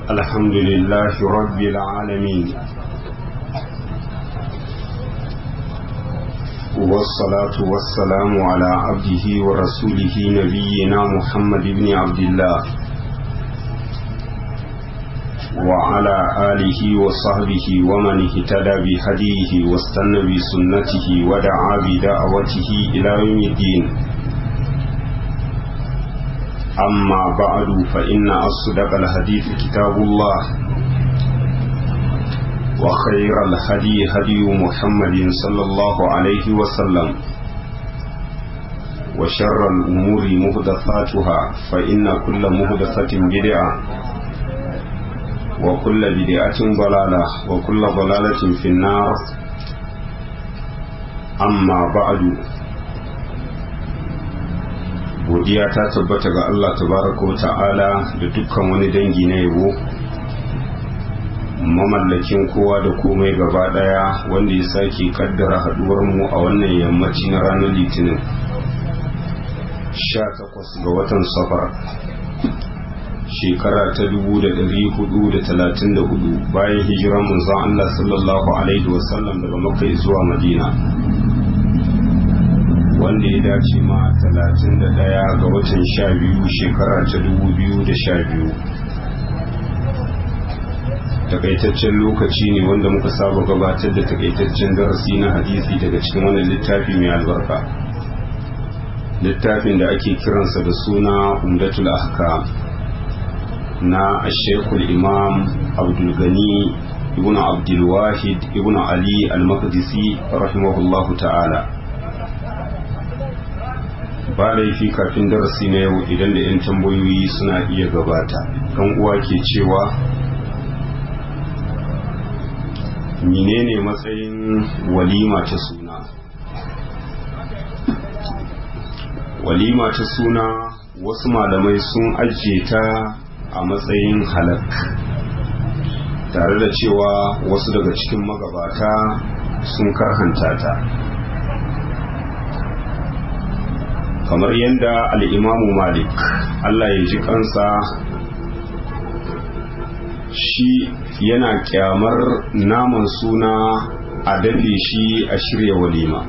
الحمد لله رب العالمين والصلاة والسلام على عبده ورسوله نبينا محمد بن عبد الله وعلى آله وصحبه ومن اهتدى بهديه واستنى بسنته ودعا بدعوته إلى يوم الدين أما بعد فإن أصدق الحديث كتاب الله وخير الهدي هدي محمد صلى الله عليه وسلم وشر الأمور مهدثاتها فإن كل مهدثة بدعة وكل بدعة ضلالة وكل ضلالة في النار أما بعد godiya ta tabbata ga Allah tabaraka wa ta'ala da dukkan wani dangi na yabo mamallakin kowa da komai gaba daya wanda ya sake kaddara haduwar mu a wannan yammaci na ranar litinin 18 ga watan safar shekara ta 1434 bayan hijiran manzon Allah sallallahu alaihi wasallam daga makka zuwa madina wanda ya dace ma 31 ga watan 12 shekara ta 2012 takaitaccen lokaci ne wanda muka saba gabatar da takaitaccen darasi na hadisi daga cikin wannan littafi mai albarka littafin da ake kiransa da suna umdatul ahkam na ashekul imam abdulgani ibn abdulwahid ibn ali al-maqdisi rahimahullahu ta'ala ba laifi kafin darasi na yau idan da 'yan tambayoyi suna iya gabata kan uwa ke cewa menene matsayin walima ta suna walima ta suna wasu malamai sun ajiye ta a matsayin halak tare da cewa wasu daga cikin magabata sun karhanta ta kamar yadda al'imamu malik Allah ya ji kansa shi yana kyamar naman suna a dalle shi a shirya walima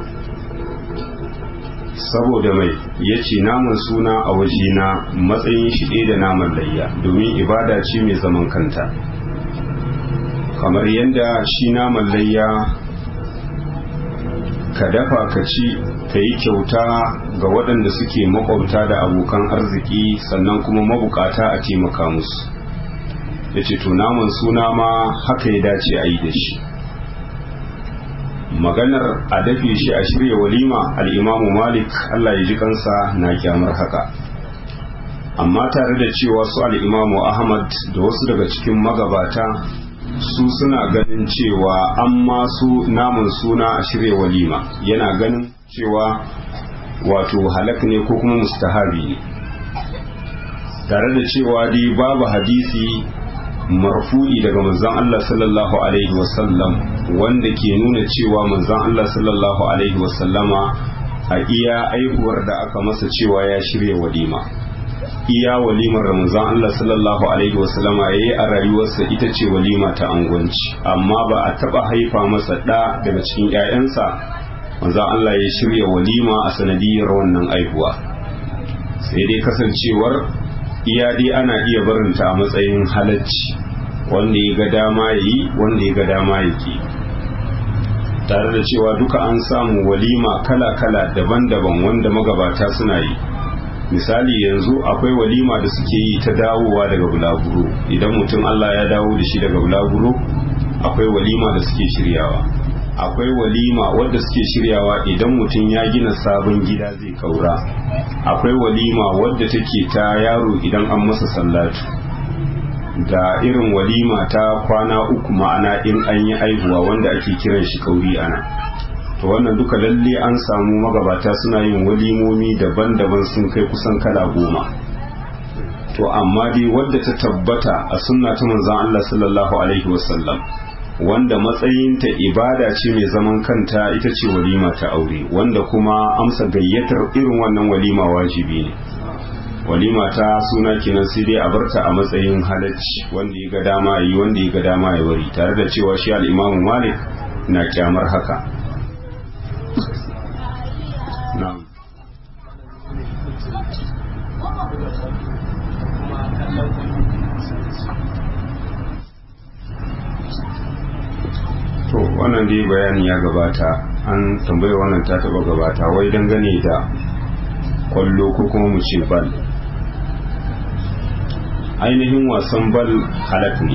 saboda mai ya ce naman suna a wajena matsayin shi ɗaya da naman layya domin ibada ce mai zaman kanta kamar yadda shi naman layya ka dafa ka ci ka yi kyauta ga waɗanda suke makwabta da abokan arziki sannan kuma mabukata a taimaka musu ya ce naman suna ma haka ya dace a yi da shi maganar a dafe shi a shirya walima al'imamu malik allah ya ji kansa na kyamar haka amma tare da cewa su al'imamu ahmad da wasu daga cikin magabata su suna ganin cewa an masu namun suna a shirya walima yana ganin cewa wato halak ne ko kuma mustahabi ne tare da cewa dai babu hadisi marfu'i daga manzon Allah sallallahu alaihi wasallam wanda ke nuna cewa manzon Allah sallallahu alaihi wasallama a iya aihuwar da aka masa cewa ya shirya walima iya walimar da manzon Allah sallallahu alaihi wasallama yayi a rayuwarsa ita ce walima ta angwanci amma ba a taba haifa masa da daga cikin ƴaƴansa manzon Allah ya shirya walima a sanadiyar wannan aihuwa sai dai kasancewar iya dai ana iya barinta a matsayin halacci wanda ya ga dama ya yi wanda ya ga dama ya ke tare da cewa duka an samu walima kala-kala daban-daban wanda magabata suna yi misali yanzu akwai walima da suke yi ta dawowa daga bulaguro idan mutum Allah ya dawo da shi daga bulaguro akwai walima da suke shiryawa akwai walima wadda suke shiryawa idan mutum ya gina sabon gida zai kaura akwai walima wadda take ta yaro idan an masa sallatu da irin walima ta kwana uku ma'ana in an yi aihuwa wanda ake kiran shi kauri ana to wannan duka lalle an samu magabata suna yin walimomi daban-daban sun kai kusan kala goma to amma dai wadda ta tabbata a sunna ta manzon Allah sallallahu alaihi wasallam wanda matsayinta ibada ce mai zaman kanta ita ce walima ta aure wanda kuma amsa gayyatar irin wannan walima wajibi ne walima ta suna kenan sai dai a barta a matsayin halacci wanda ya ga dama yi wanda ya ga dama ya bari tare da cewa shi al'imamu malik na kyamar haka na'am to wannan dai bayani ya gabata an tambaye wannan ta taba gabata wai dangane da kwallo ko kuma mu ce bal ainihin wasan bal halak ne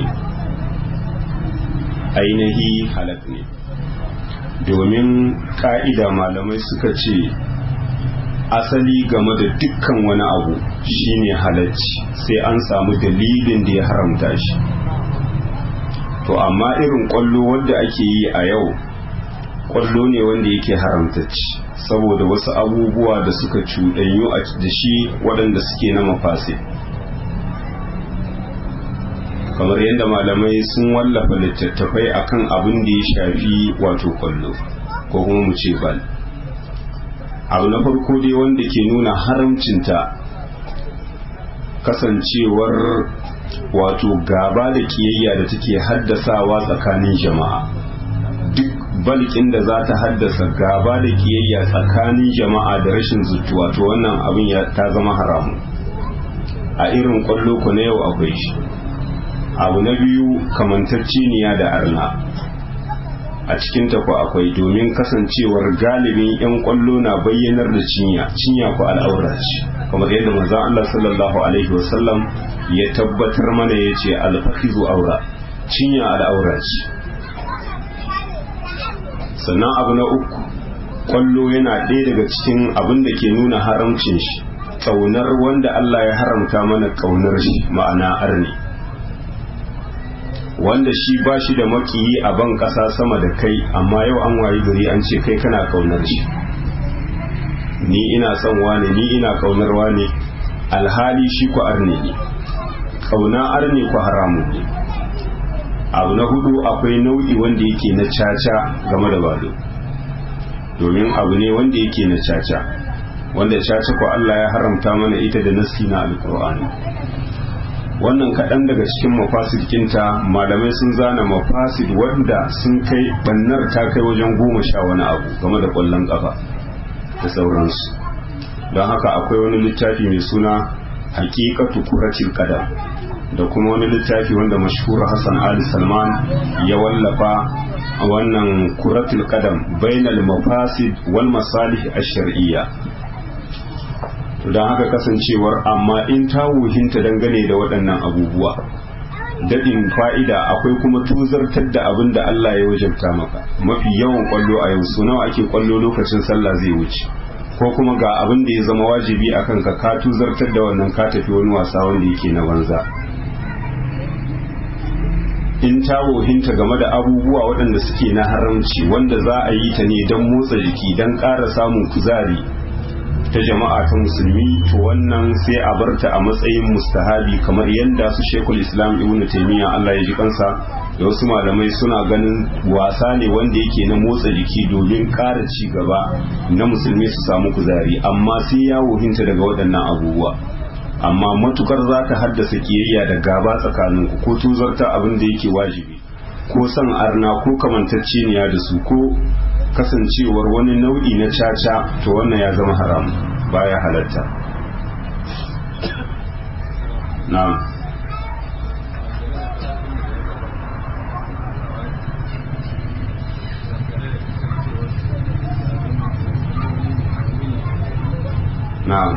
ainihi halak ne domin ka'ida malamai suka ce asali game da dukkan wani abu shine halacci sai an samu dalilin da ya haramta shi to amma irin kwallo wanda ake yi a yau kwallo ne wanda yake haramtacci saboda wasu abubuwa da suka cuɗanyu a da shi waɗanda suke na mafasi kamar yadda malamai sun wallafa littattafai akan abin da ya shafi wato kwallo ko kuma mu ce bal abu na farko dai wanda ke nuna haramcinta kasancewar wato gaba da kiyayya da take haddasawa tsakanin jama'a duk balkin da za ta haddasa gaba da kiyayya tsakanin jama'a da rashin zutuwa to wannan abin ya ta zama haramu a irin kwallo ku na yau akwai shi abu na biyu kamantacceniya da arna a cikin ku akwai domin kasancewar galibin 'yan kwallo na bayyanar da cinya cinya ku al'aura ce kamar yadda manzon Allah sallallahu alaihi wasallam ya tabbatar mana ya ce alfahizu aura cinya al'aura ce sannan abu na uku kwallo yana ɗaya daga cikin abin da ke nuna haramcin shi ƙaunar wanda Allah ya haramta mana ƙaunar shi ma'ana arni wanda shi ba shi da makiyi a ban ƙasa sama da kai amma yau an wayi gari an ce kai kana ƙaunar shi ni ina son wane ni ina ƙaunar wane alhali shi ku arne ne ƙauna arne ku haramun ne abu na hudu akwai nau'i wanda yake na caca game da bado domin abu ne wanda yake na caca wanda caca ko Allah ya haramta mana ita da nasi na alkur'ani wannan kaɗan daga cikin mafasikinta malamai sun zana mafasid wanda sun kai bannar ta kai wajen goma sha wani abu game da ƙwallon ƙafa da sauransu don haka akwai wani littafi mai suna hakikatu kuratil qadam da kuma wani littafi wanda mashhur Hassan Ali Salman ya wallafa wannan kuratul qadam bainal mafasid wal masalih ash-shar'iyya don haka kasancewar amma in ta wuhinta dangane da waɗannan abubuwa daɗin fa'ida akwai kuma tuzartar da abin da Allah ya wajabta maka mafi yawan kwallo a yau su nawa ake kwallo lokacin sallah zai wuce ko kuma ga abin da ya zama wajibi a kanka ka tuzartar da wannan ka tafi wani wasa wanda yake na banza in ta wohinta game da abubuwa waɗanda suke na haramci wanda za a yi ta ne don motsa jiki don ƙara samun kuzari ta jama'a ta musulmi to wannan sai a barta a matsayin mustahabi kamar yadda su shekul islam ibn taimiyya Allah ya ji kansa da wasu malamai suna ganin wasa ne wanda yake na motsa jiki domin ƙara ci gaba na musulmi su samu kuzari amma sai ya wohinta daga waɗannan abubuwa amma matukar za ta haddasa kiyayya da gaba tsakaninku ko tuzarta abin da yake wajibi ko son arna ko kamantacceniya da su ko kasancewar wani nau'i na caca to wannan ya zama haram baya halatta na'am na'am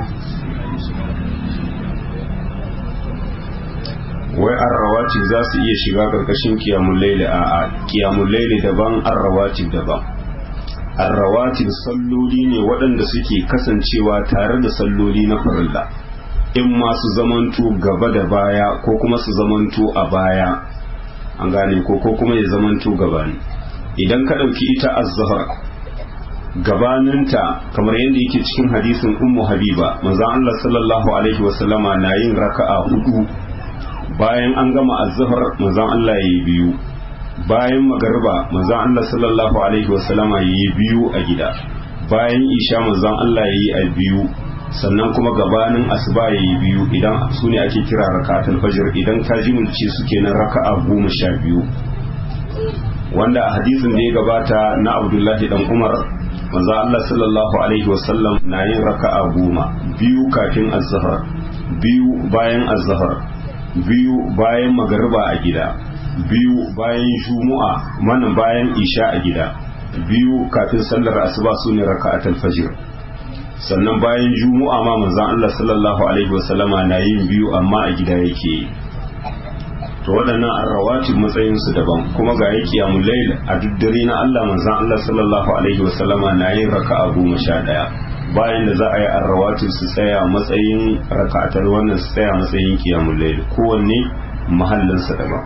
wai arrawatib za su iya shiga karkashin kiyamun laili a a kiyamun laili daban arrawatib daban arrawatib salloli ne waɗanda suke kasancewa tare da salloli na farilla in ma su zamanto gaba da baya ko kuma su zamanto a baya an gane ko ko kuma ya zamanto gabani idan ka ɗauki ita az-zahar gabaninta kamar yadda yake cikin hadisin ummu habiba manzon Allah sallallahu alaihi wasallama na yin raka'a hudu bayan an gama azhar manzon Allah yayi biyu bayan magarba manzon Allah sallallahu alaihi wasallama yayi biyu a gida bayan isha manzon Allah yayi a biyu sannan kuma gabanin asuba ya yi biyu idan su ne ake kira raka'atul fajr idan ka jimilce su kenan raka'a goma sha biyu wanda a hadisin da ya gabata na abdullahi dan umar manzo Allah sallallahu alaihi wasallam na yin raka'a goma biyu kafin azhar biyu bayan azhar biyu bayan magariba a gida biyu bayan jumu'a mana bayan isha a gida biyu kafin sallar asuba su ne raka'atul fajr sannan bayan jumu'a ma manzon Allah sallallahu alaihi wasallama na yin biyu amma a gida yake to waɗannan arrawatib matsayin su daban kuma ga yake qiyamul layl a duk dare na Allah manzon Allah sallallahu alaihi wasallama na yin raka'a goma sha ɗaya bayan da za a yi arrawatib su tsaya matsayin raka'atar wannan su tsaya matsayin qiyamul layl kowanne mahallinsa daban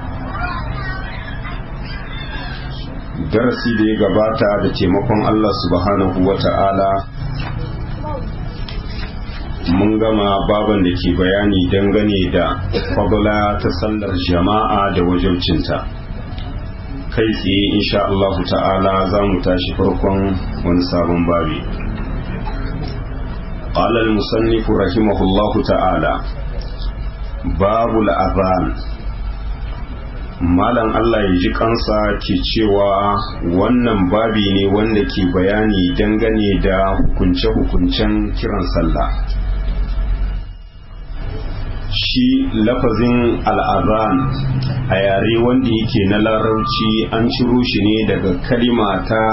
darasi da ya gabata da taimakon Allah subhanahu wa ta'ala mun gama baban da ke bayani dangane da fadla ta sallar jama'a da wajabcinta kai tsaye insha Allah ta'ala za mu tashi farkon wani sabon babi قال المصنف رحمه الله تعالى باب الأذان malam Allah ya ji kansa ke cewa wannan babi ne wanda ke bayani dangane da hukunce-hukuncen kiran sallah shi lafazin al'azan a yare wanda yake na larauci an ciro shi ne daga kalima ta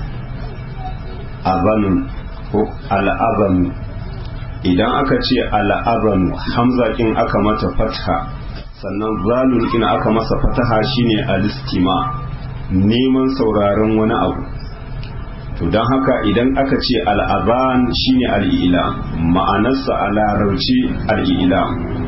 azanu ko al'azanu idan aka ce al'azanu hamza kin aka mata fatha sannan zalun in aka masa fataha shine alistima neman sauraron wani abu to don haka idan aka ce al'azan shine al'ila ma'anarsa a larauci al'ila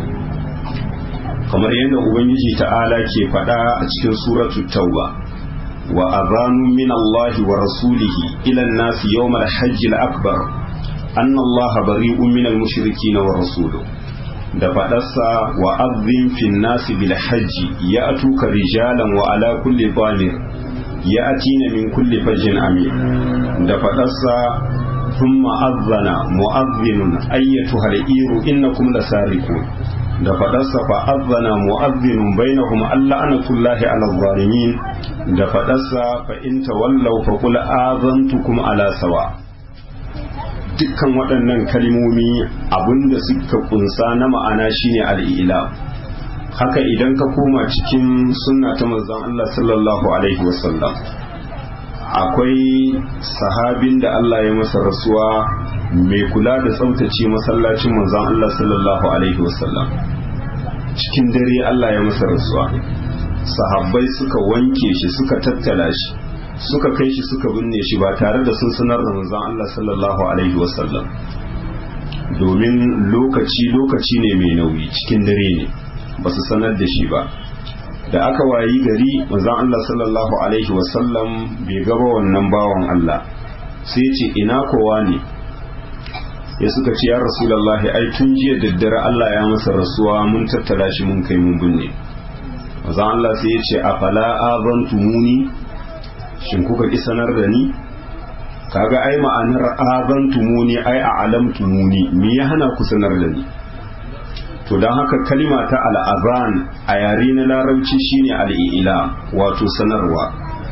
kamar yadda ubangiji ta'ala ke faɗa a cikin suratu tauba wa azanu min Allah wa rasulihi ila nasi yawmal hajji al-akbar anna Allah bari'un min al-mushrikeen wa rasuluhu da faɗarsa wa azin fin nasi bil hajji ya atuka rijalan wa ala kulli zamir ya atina min kulli fajjin amir da faɗarsa thumma azzana mu'azzinun ayyatuha al-iru innakum lasariqun da faɗarsa fa azzana mu'azzinun bainahum alla anatullahi ala zalimin da faɗarsa fa in tawallaw fa qul azantukum ala sawa' dukkan waɗannan kalmomi abinda suka kunsa na ma'ana shine al'ila haka idan ka koma cikin sunna ta manzon Allah sallallahu alaihi wasallam akwai sahabin da Allah ya masa rasuwa mai kula da tsaftace masallacin manzon Allah sallallahu alaihi wasallam cikin dare Allah ya masa rasuwa sahabbai suka wanke shi suka tattala shi suka kai shi suka binne shi ba tare da sun sanar da manzon Allah sallallahu alaihi wasallam domin lokaci lokaci ne mai nauyi cikin dare ne ba su sanar da shi ba da aka wayi gari manzon Allah sallallahu alaihi wasallam bai gaba wannan bawan Allah sai ce ina kowa ne ya suka ce ya rasulullahi ai tun jiya daddare Allah ya masa rasuwa mun tattala shi mun kai mun binne manzon Allah sai ya ce afala azantumuni shin kuka ki sanar da ni kaga ai ma'anar azantumuni ai a alamtumuni me ya hana ku sanar da ni to don haka kalima ta al'azan a yare na larabci shine al'ila wato sanarwa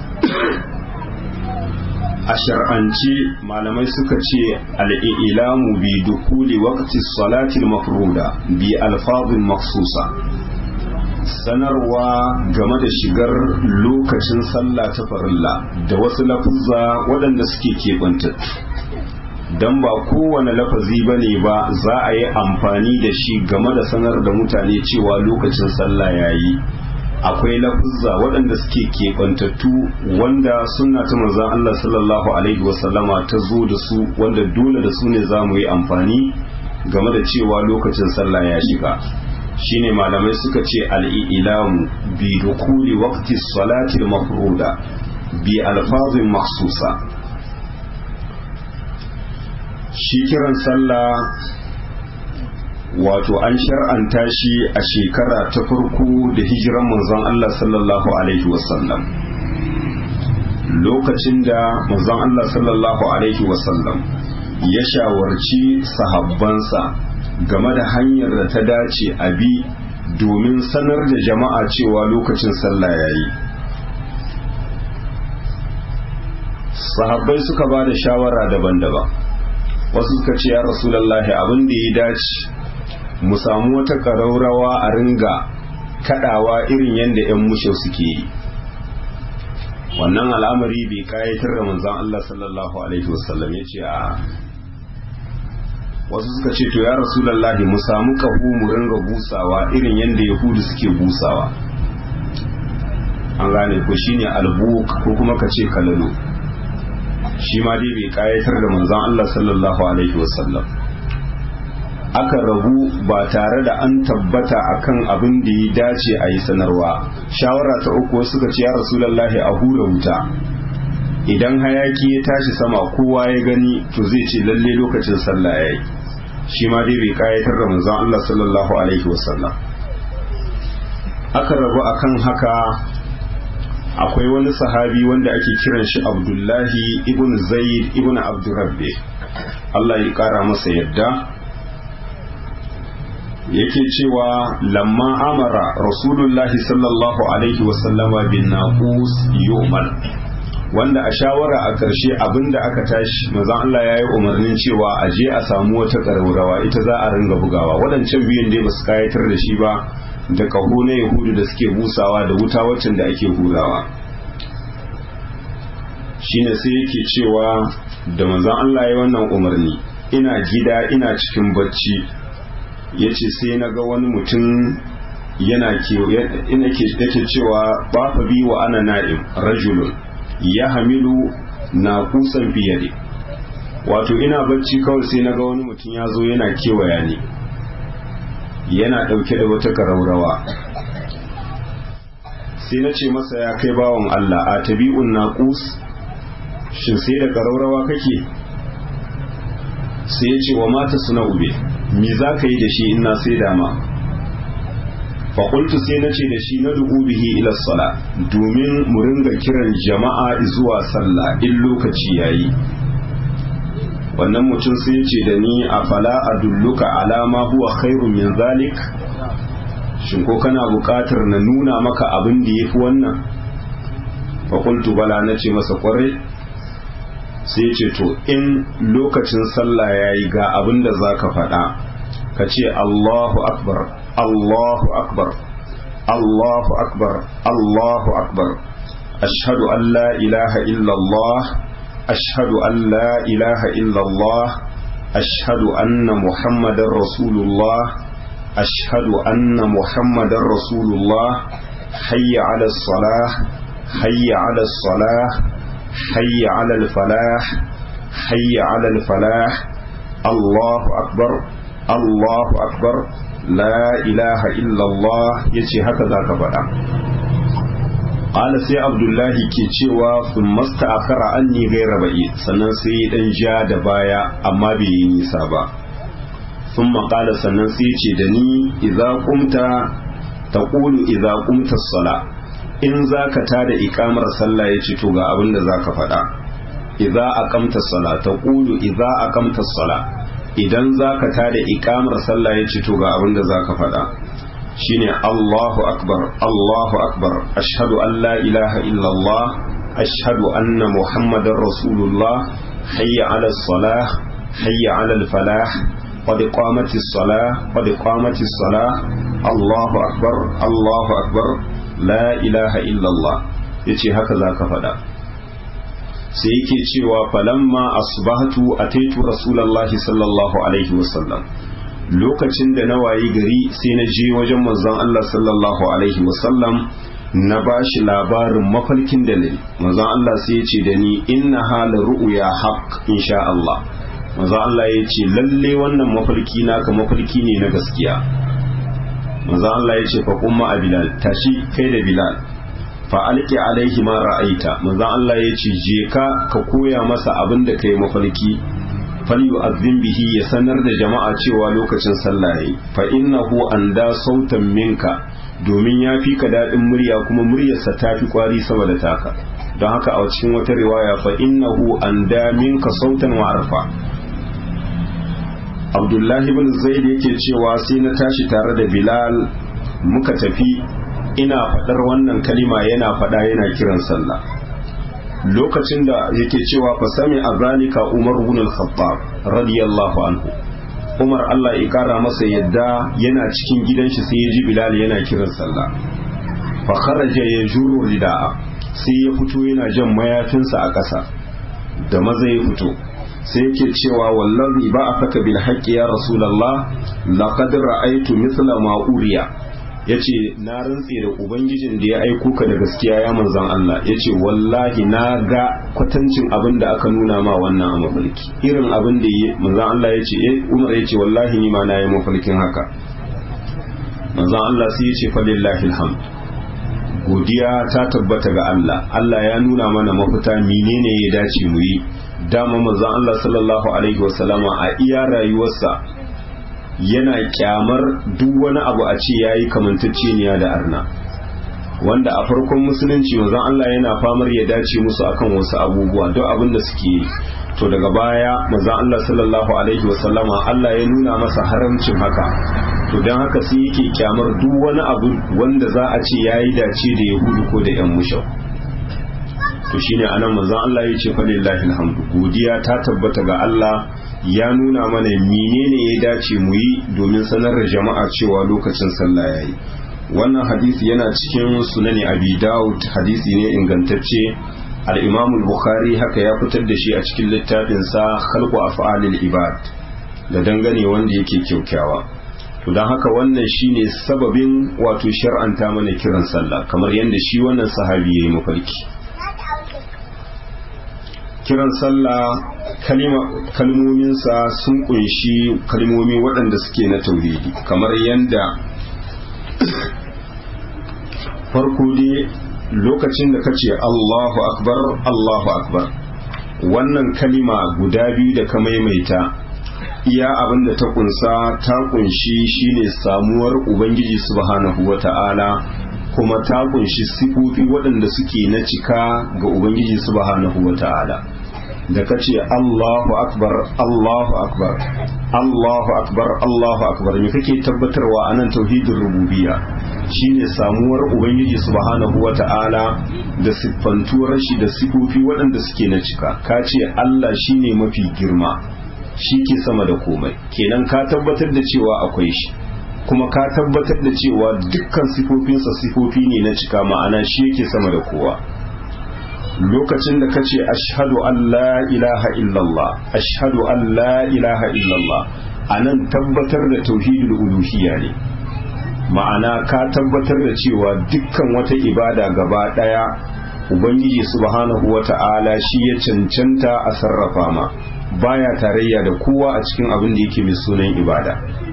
a shar'ance malamai suka ce al'ilamu bi dukuli waqti salatil mafruda bi alfazin maksusa sanarwa game da shigar lokacin sallah ta farilla da wasu lafuzza waɗanda suke keɓantattu don ba kowane lafazi ba ne ba za a yi amfani da shi game da sanar da mutane cewa lokacin sallah ya yi akwai lafuzza waɗanda suke keɓantattu wanda suna ta manzan Allah sallallahu alaihi wasallama ta zo da su wanda dole da su ne za mu yi amfani game da cewa lokacin sallah ya shiga shine malamai suka ce al'ilamu bi dukuli waqti salatil mafruda bi alfazin maksusa shi kiran sallah wato an shar'anta shi a shekara ta farko da hijiran manzon Allah sallallahu alaihi wasallam lokacin da manzon Allah sallallahu alaihi wasallam ya shawarci sahabbansa game da hanyar da ta dace a bi domin sanar da jama'a cewa lokacin sallah ya yi sahabbai suka ba da shawara daban-daban wasu suka ce ya rasulallahi abin da ya dace mu samu wata ƙaraurawa a ringa kaɗawa irin yadda 'yan mushe suke yi wannan al'amari bai kayatar da manzan Allah sallallahu Alaihi wasallam ya ce a wasu suka ce to ya rasulallahi mu samu kahu mu ringa busawa irin yadda yahudu suke busawa an gane ko shine albuk ko kuma ka ce kalalo shi ma dai bai kayatar da manzan Allah sallallahu alaihi wasallam aka rabu ba tare da an tabbata akan abin da ya dace a yi sanarwa shawara ta uku suka ce ya rasulallahi a hura wuta idan hayaki ya tashi sama kowa ya gani to zai ce lalle lokacin sallah ya yi shi ma dai bai kayatar da manzon Allah sallallahu alaihi wasallam aka rabu akan haka akwai wani sahabi wanda ake kiran shi abdullahi ibn zaid ibn abdurrabbe Allah ya kara masa yadda yake cewa lamma amara rasulullahi sallallahu alaihi wasallama bin naqus yu'mal wanda a shawara a ƙarshe abinda aka tashi manzon Allah ya yi umarnin cewa a je a samu wata ƙararrawa ita za a ringa bugawa waɗancan biyun dai ba su kayatar da shi ba da ƙaho na yahudu da suke busawa da wuta waccan da ake hurawa shine sai yake cewa da manzon Allah ya yi wannan umarni ina gida ina cikin bacci ya ce sai na ga wani mutum yana yake cewa ba fa bi wa ana na'im rajulun ya hamilu na kusan biyade wato ina bacci kawai sai na ga wani mutum ya zo yana kewaya ne yana ɗauke da wata karaurawa sai na ce masa ya kai bawan Allah a tabi'un naqus shin sai da karaurawa kake sai ya ce wa mata suna ube me za ka yi da shi ina sai dama faƙultu sai na ce da shi na dubu bihi ila sala domin mu ringa kiran jama'a zuwa sallah in lokaci yayi wannan mutum sai ya ce da ni a fala a dulluka alama huwa khairun min zalik shin ko kana buƙatar na nuna maka abin da ya fi wannan faƙultu bala na ce masa ƙwarai sai ce to in lokacin sallah ya yi ga abin da za ka faɗa ka ce Allahu akbar Allahu akbar Allahu akbar Allahu akbar ashhadu an la ilaha illallah ashhadu an la ilaha illallah ashhadu anna muhammadar rasulullah ashhadu anna muhammadar rasulullah hayya ala salah hayya ala salah حي على الفلاح حي على الفلاح الله أكبر الله أكبر لا إله إلا الله يجي هكذا كبدا قال سي عبد الله كي cewa ثم استأخر عني غير بعيد sannan sai dan ja da baya amma bai yi nisa ba ثم قال sannan sai ce da ni idza qumta taqulu idza qumta as-salah in za ka tada ikamar sallah ya ce to ga abin da za ka faɗa idza aqamta sala ta qulu idza aqamta sala idan za ka tada ikamar sallah ya ce to ga abin da za ka faɗa shine Allahu akbar Allahu akbar ashhadu an la ilaha illallah ashhadu anna muhammadar rasulullah hayya ala salah hayya ala falah قد قامت الصلاة قد قامت الصلاة الله أكبر الله أكبر la ilaha illallah ya ce haka za ka faɗa sai yake cewa falamma asbahatu ataitu rasulallahi sallallahu alaihi wasallam lokacin da na wayi gari sai na je wajen manzon Allah sallallahu alaihi wasallam na bashi labarin mafarkin da ne manzon Allah sai ya ce da ni inna hala ru'ya haqq insha Allah manzon Allah ya ce lalle wannan mafarki naka mafarki ne na gaskiya manzo Allah ya ce fa kuma a Bilal tashi kai da Bilal fa alqi alaihi ma ra'aita manzo Allah ya ce je ka ka koya masa abin da kai mafarki fal yu'azzin bihi ya sanar da jama'a cewa lokacin sallah yayi fa innahu anda sautan minka domin ya fi ka daɗin murya kuma muryarsa ta fi kwari sama da taka don haka a cikin wata riwaya fa innahu anda minka sautan wa arfa abdullahi bin zaid yake cewa sai na tashi tare da bilal muka tafi ina faɗar wannan kalima yana faɗa yana kiran sallah lokacin da yake cewa fa sami a zalika umar ibn al-khattab radiyallahu anhu umar Allah ya kara masa yadda yana cikin gidan shi sai ya ji bilal yana kiran sallah fa kharaja yajuru rida'a sai ya fito yana jan mayafinsa a ƙasa da maza ya fito sai yake cewa wallazi ba a faka bil haqqi ya rasulullah laqad ra'aytu mithla ma uriya yace na rantse da ubangijin da ya aiko ka da gaskiya ya manzon Allah yace wallahi na ga kwatancin abin da aka nuna ma wannan a mafarki irin abin da yi manzon Allah yace eh Umar yace wallahi ni ma na yi mafarkin haka manzon Allah sai yace fa lillahi alhamd godiya ta tabbata ga Allah Allah ya nuna mana mafita menene ya dace mu yi dama manzon Allah sallallahu alaihi wasallama a iya rayuwarsa yana kyamar duk wani abu a ce yayi kamantacceniya da arna wanda a farkon musulunci manzon Allah yana famar ya dace musu akan wasu abubuwa duk abin da suke yi to daga baya manzon Allah sallallahu alaihi wasallama Allah ya nuna masa haramcin haka to don haka sai yake kyamar duk wani abu wanda za a ce yayi dace da yahudu ko da yan mushau to shine anan manzon Allah ya ce falillahi alhamdu godiya ta tabbata ga Allah ya nuna mana menene ya dace mu yi domin sanar da jama'a cewa lokacin sallah yayi wannan hadisi yana cikin sunani abi daud hadisi ne ingantacce al-imam al-bukhari haka ya fitar da shi a cikin littafin sa khalqu af'alil ibad da dangane wanda yake kyaukyawa to don haka wannan shine sababin wato shar'anta mana kiran sallah kamar yadda shi wannan sahabi yayi mafarki kiran sallah kalmominsa sun kunshi kalmomi waɗanda suke na tauhidi kamar yadda farko dai lokacin da kace Allahu akbar Allahu akbar wannan kalima guda biyu da ka maimaita iya abin da ta kunsa ta kunshi shine samuwar ubangiji subhanahu wata'ala kuma ta kunshi sifofi waɗanda suke na cika ga ubangiji subhanahu wata'ala da ka ce Allahu akbar Allahu akbar Allahu akbar Allahu akbar me kake tabbatarwa anan tauhidin rububiyya shine samuwar ubangiji subhanahu wata'ala da siffantuwar shi da sifofi waɗanda suke na cika ka ce Allah shine mafi girma shi ke sama da komai kenan ka tabbatar da cewa akwai shi kuma ka tabbatar da cewa dukkan sifofinsa sifofi ne na cika ma'ana shi yake sama da kowa lokacin da ka ce ashhadu an la ilaha illallah ashhadu an la ilaha illallah a nan tabbatar da tauhidul uluhiyya ne ma'ana ka tabbatar da cewa dukkan wata ibada gaba daya ubangiji subhanahu wata'ala shi ya cancanta a sarrafa ma baya tarayya da kowa a cikin abin da yake mai sunan ibada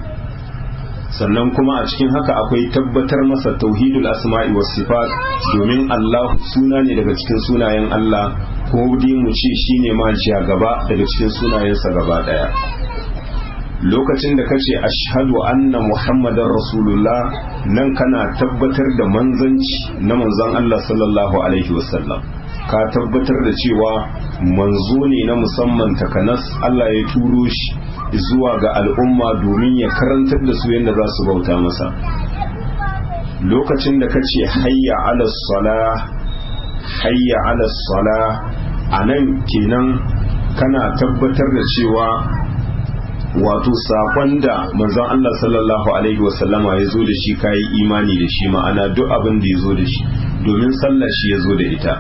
sannan kuma a cikin haka akwai tabbatar masa tauhidul asma'i was sifat domin Allah suna ne daga cikin sunayen Allah ko dai mu ce shine ma jiya gaba daga cikin sunayensa gaba daya lokacin da kace ashhadu anna muhammadar rasulullah nan kana tabbatar da manzanci na manzon Allah sallallahu alaihi wasallam ka tabbatar da cewa manzo ne na musamman takanas Allah ya turo shi zuwa ga al'umma domin ya karantar da su yadda za su bauta masa lokacin da ka ce hayya ala sala hayya ala sala a nan kenan kana tabbatar da cewa wato saƙon da manzon Allah sallallahu alaihi wasallama ya zo da shi kayi imani da shi ma'ana duk abin da ya zo da shi domin sallah shi ya zo da ita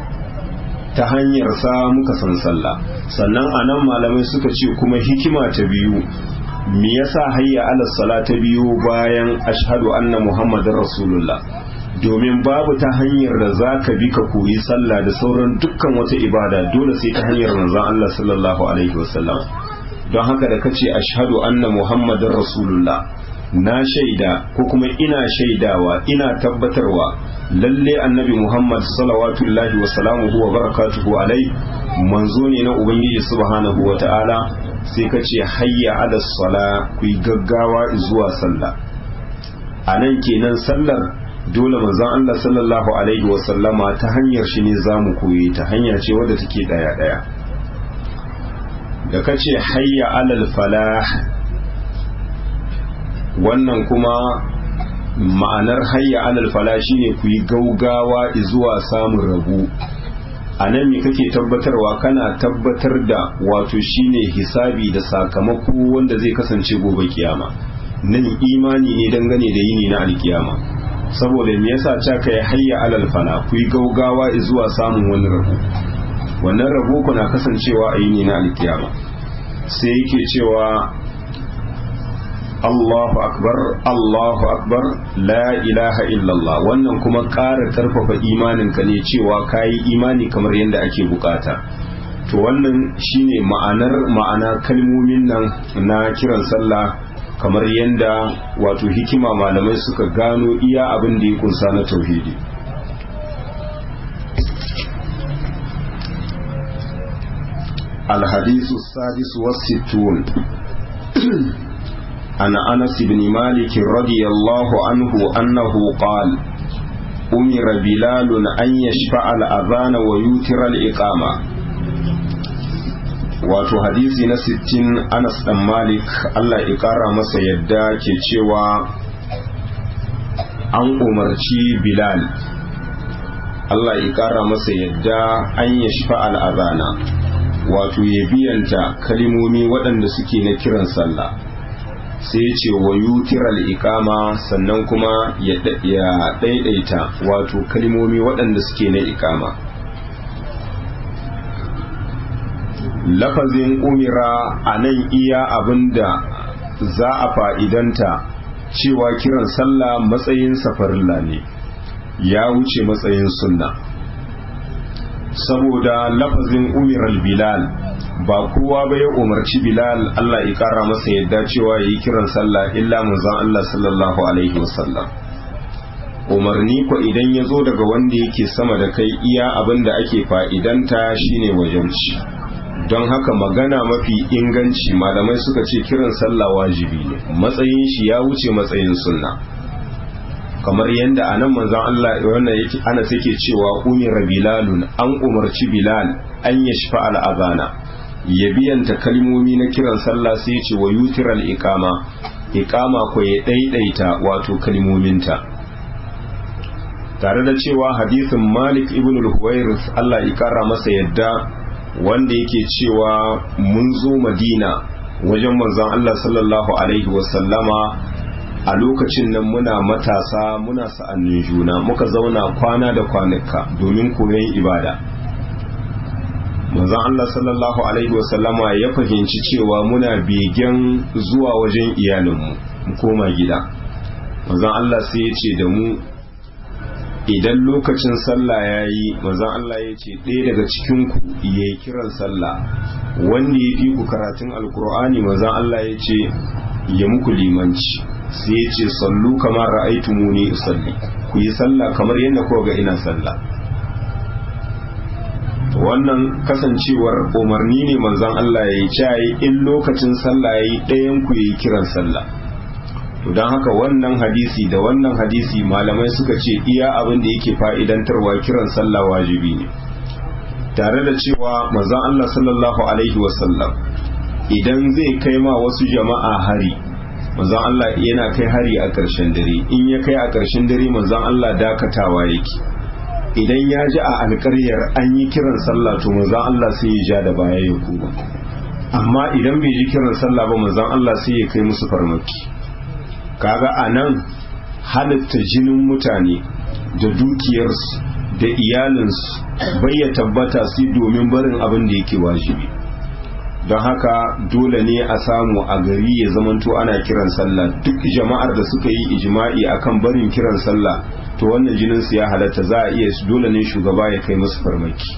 ta hanyar sa muka san sallah sannan a nan malamai suka ce kuma hikima ta biyu me yasa hayya ala sala ta biyu bayan ashhadu anna muhammadar rasulullah domin babu ta hanyar da za ka bi ka koyi sallah da sauran dukkan wata ibada dole sai ta hanyar manzon Allah sallallahu alaihi wasallam don haka da kace ashhadu anna muhammadar rasulullah na shaida ko kuma ina shaidawa ina tabbatarwa lalle annabi muhammad salawatullahi wa salamuhu wa barakatuhu alai manzo ne na ubangiji subhanahu wa ta'ala sai ka ce hayya ala sala ku yi gaggawa zuwa sallah a nan kenan sallar dole manzon Allah sallallahu alaihi wa sallama ta hanyar shi ne zamu koyi ta hanya ce wadda take daya daya da ka ce hayya alal falah wannan kuma ma'anar hayya alal fala shine ku yi gaugawa zuwa samun rabu a nan me kake tabbatarwa kana tabbatar da wato shine hisabi da sakamako wanda zai kasance gobe kiyama nan imani ne dangane da yini na alkiyama saboda me yasa ta kai hayya alal fala ku yi gaugawa zuwa samun wani rabu wannan rabo ku na kasancewa a yini na alkiyama sai yake cewa Allahu akbar Allahu akbar la ilaha illallah wannan kuma ƙara ƙarfafa imaninka ne cewa kayi imani kamar yadda ake bukata to wannan shine ma'anar ma'ana kalmomin nan na kiran sallah kamar yadda wato hikima malamai suka gano iya abin da ya kunsa na tauhidi الحديث السادس والستون عن أنس بن مالك رضي الله عنه أنه قال أمر بلال أن يشفع الأذان ويوتر الإقامة wato hadisi na sittin Anas dan Malik Allah ya ƙara masa yadda ke cewa an umarci Bilal Allah ya ƙara masa yadda an ya shafa al'azana wato ya biyanta kalimomi waɗanda suke na kiran sallah sai ce wa yutiral ikama sannan kuma ya ɗaiɗaita wato kalimomi waɗanda suke na ikama lafazin umira a nan iya abinda za a fa'idanta cewa kiran sallah matsayin safarilla ne ya wuce matsayin sunna saboda lafazin umiral bilal ba kowa ba ya umarci bilal Allah ya kara masa yadda cewa ya yi kiran sallah illa manzon Allah sallallahu alaihi wasallam umarni ko idan ya zo daga wanda yake sama da kai iya abin da ake fa'idanta shine wajenci don haka magana mafi inganci malamai suka ce kiran sallah wajibi ne matsayin shi ya wuce matsayin sunna kamar yadda a nan manzan Allah wannan yake ana take cewa umira bilalun an umarci bilal an ya shafa al'azana ya biyanta kalmomi na kiran sallah sai ce wa yutiral iqama iqama ko ya daidaita wato kalmominta tare da cewa hadisin Malik ibn al-Huwairith Allah ya kara masa yadda wanda yake cewa mun zo Madina wajen manzon Allah sallallahu alaihi wasallama a lokacin nan muna matasa muna sa'annin juna muka zauna kwana da kwanuka domin koyon ibada manzon Allah sallallahu alaihi wasallama ya fahimci cewa muna begen zuwa wajen iyalinmu mu koma gida manzon Allah sai ya ce da mu idan lokacin sallah ya yi manzon Allah ya ce ɗaya daga cikinku ya yi kiran sallah wanda ya fi ku karatun alkur'ani manzon Allah ya ce ya muku limanci sai ya ce sallu kamar ra'aitu muni usalli ku yi sallah kamar yadda kuka ga ina sallah wannan kasancewar umarni ne manzon Allah ya yi cayi in lokacin sallah ya yi ɗayan ku yi kiran sallah to don haka wannan hadisi da wannan hadisi malamai suka ce iya abin da yake fa'idantarwa kiran sallah wajibi ne tare da cewa manzon Allah sallallahu alaihi wasallam idan zai kai ma wasu jama'a hari manzon Allah yana kai hari a ƙarshen dare in ya kai a ƙarshen dare manzon Allah dakatawa yake idan ya ji a alƙaryar an yi kiran sallah to manzon Allah sai ya ja da baya ya kuma amma idan bai ji kiran sallah ba manzon Allah sai ya kai musu farmaki kaga a nan halitta jinin mutane da dukiyarsu da iyalinsu bai ya tabbata su domin barin abin da yake wajibi don haka dole ne a samu a gari ya zamanto ana kiran sallah duk jama'ar da suka yi ijma'i akan barin kiran sallah to wannan jinin su ya halatta za a iya dole ne shugaba ya kai musu farmaki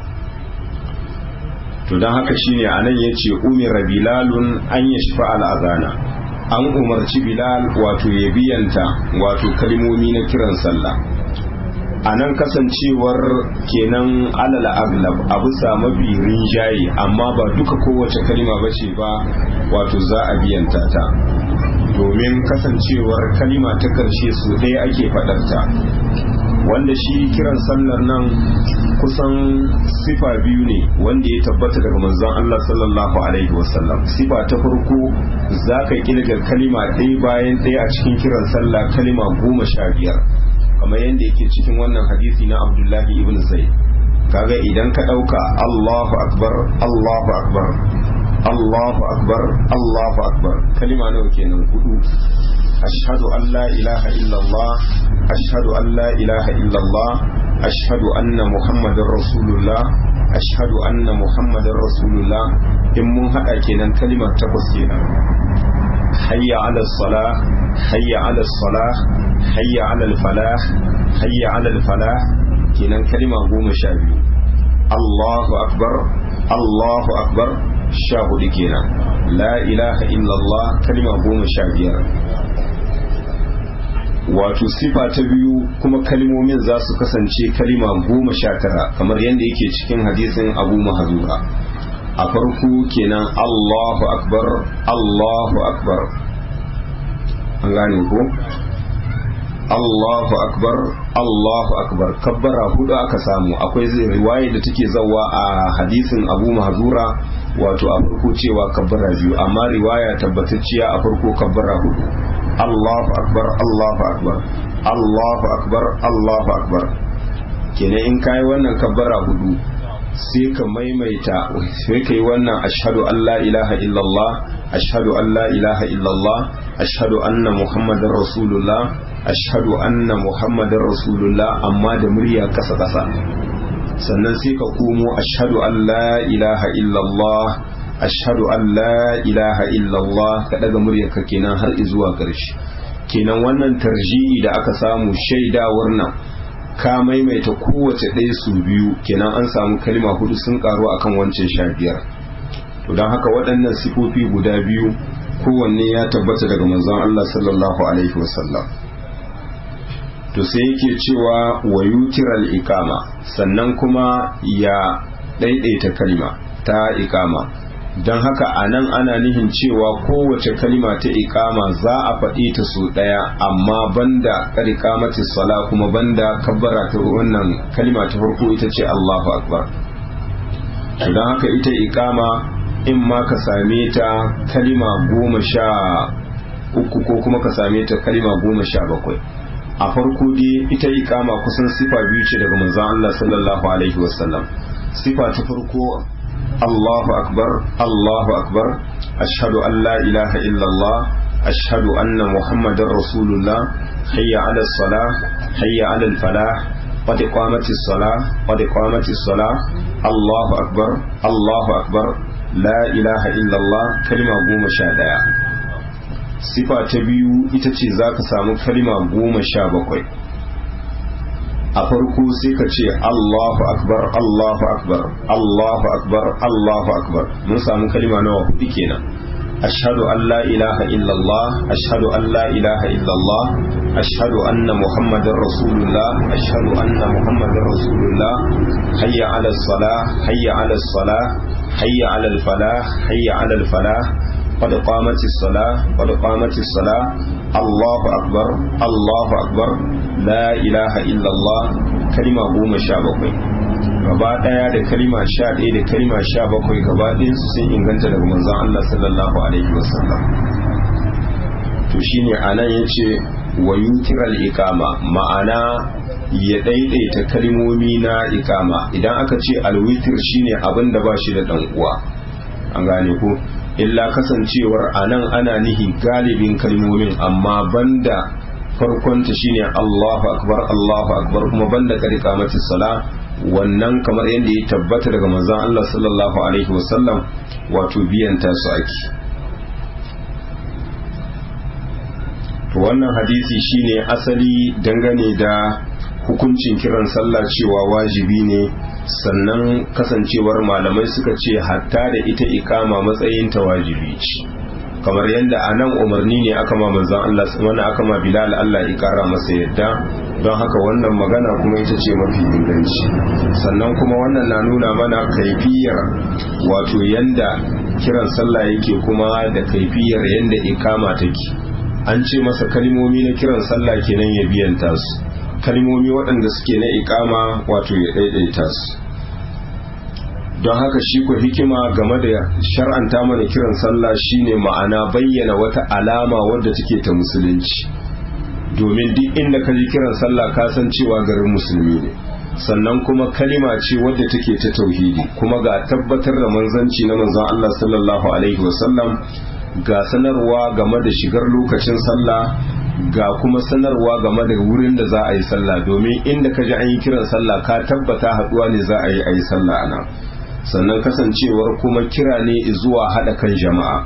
to don haka shine anan yace umira bilalun an yashfa al-azana an umarci bilal wato ya biyanta wato kalmomi na kiran sallah a nan kasancewar kenan alal aglab a bisa mafi rinjaye amma ba duka kowace kalima ba ce ba wato za a biyanta ta domin kasancewar kalima ta karshe su ɗaya ake faɗarta wanda shi kiran sallar nan kusan sifa biyu ne wanda ya tabbata daga manzon Allah sallallahu alaihi wasallam sifa ta farko za ka kirga kalima ɗaya bayan ɗaya a cikin kiran sallah kalima goma sha biyar kamar yadda yake cikin wannan hadisi na abdullahi ibn zaid kaga idan ka ɗauka allahu akbar allahu akbar allahu akbar allahu akbar kalima nawa kenan hudu ashhadu an la ilaha illallah ashhadu an la ilaha illallah ashhadu anna muhammadar rasulullah ashhadu anna muhammadar rasulullah in mun hada kenan kalimar takwas kenan hayya ala salah hayya ala salah hayya ala falah hayya ala falah kenan kalima goma sha biyu Allahu akbar Allahu akbar sha hudu kenan la ilaha illallah kalima goma sha biyar wato sifa ta biyu kuma kalmomin za su kasance kalima goma sha tara kamar yadda yake cikin hadisin abu mahazura a farko kenan allahu akbar allahu akbar an gane ko allahu akbar allahu akbar kabbara hudu aka samu akwai zai riwaya da take zawa a hadisin abu mahazura wato a farko cewa kabbara biyu amma riwaya tabbatacciya a farko kabbara hudu Allahu akbar Allahu akbar Allahu akbar Allahu akbar kenan in kai wannan kabbara hudu sai ka maimaita sai kai wannan ashhadu an la ilaha illallah ashhadu an la ilaha illallah ashhadu anna muhammadar rasulullah ashhadu anna muhammadar rasulullah amma da murya kasa kasa sannan sai ka komo ashhadu an la ilaha illallah ashhadu an la ilaha illallah ka daga muryarka kenan har zuwa ƙarshe kenan wannan tarji'i da aka samu shaidawar nan ka maimaita kowace ɗaya su biyu kenan an samu kalma hudu sun karu akan wancan sha biyar to don haka waɗannan sifofi guda biyu kowanne ya tabbata daga manzon Allah sallallahu alaihi wasallam to sai yake cewa wa yutiral ikama sannan kuma ya ɗaiɗaita kalma ta ikama don haka a nan ana nihin cewa kowace kalima ta ikama za a faɗi ta su ɗaya amma banda ƙarƙamati sala kuma banda kabbara ta wannan kalima ta farko ita ce Allahu akbar don haka ita ikama in ma ka same ta kalima goma sha uku ko kuma ka same ta kalima goma sha bakwai a farko dai ita ikama kusan sifa biyu ce daga manzon Allah sallallahu alaihi wasallam sifa ta farko الله أكبر الله أكبر أشهد أن لا إله إلا الله أشهد أن محمد رسول الله حي على الصلاة حي على الفلاح قد قامت الصلاة قد قامت الصلاة الله أكبر الله أكبر لا إله إلا الله كلمة قوم شادية sifa ta biyu ita ce za ka samu kalima goma sha bakwai a farko sai ka ce Allahu akbar Allahu akbar Allahu akbar Allahu akbar mun samu kalima nawa hudu kenan ashhadu an la ilaha illallah ashhadu an la ilaha illallah ashhadu anna muhammadar rasulullah ashhadu anna muhammadar rasulullah hayya ala salah hayya ala salah hayya ala al falah hayya ala al falah قد قامت الصلاة قد قامت الصلاة الله أكبر الله أكبر لا إله إلا الله كلمة قوم شابكوي gaba daya da kalima sha ɗaya da kalima sha bakwai gaba su sun inganta daga manzon Allah sallallahu alaihi wasallam to shine anan yace wa yutiral ikama ma'ana ya daidaita kalmomi na ikama idan aka ce alwitir shine abin da ba shi da dan uwa an gane ko illa kasancewar a nan ana nihi galibin kalmomin amma banda farkonta shine Allahu akbar Allahu akbar kuma banda kari kamati sala wannan kamar yadda ya tabbata daga manzon Allah sallallahu alaihi wasallam wato biyan ta su ake to wannan hadisi shine asali dangane da hukuncin kiran sallah cewa wajibi ne sannan kasancewar malamai suka ce hatta da ita ikama matsayin ta wajibi ce kamar yadda a nan umarni ne aka ma manzan Allah wani aka ma Bilal Allah ya kara masa yadda don haka wannan magana kuma ita ce mafi inganci sannan kuma wannan na nuna mana kaifiyar wato yanda kiran sallah yake kuma da kaifiyar yanda ikama take an ce masa kalmomi na kiran sallah kenan ya biyanta su kalmomi waɗanda suke na ikama wato ya ɗaiɗaita su don haka shi ku hikima game da shar'anta mana kiran sallah shine ma'ana bayyana wata alama wadda take ta musulunci domin duk inda ka ji kiran sallah ka san cewa garin musulmi ne sannan kuma kalima ce wadda take ta tauhidi kuma ga tabbatar da manzanci na manzon Allah sallallahu alaihi wasallam ga sanarwa game da shigar lokacin sallah ga kuma sanarwa game da wurin da za a yi sallah domin inda ka ji an yi kiran sallah ka tabbata haduwa ne za a yi a yi sallah a nan sannan kasancewar kuma kira ne zuwa haɗa kan jama'a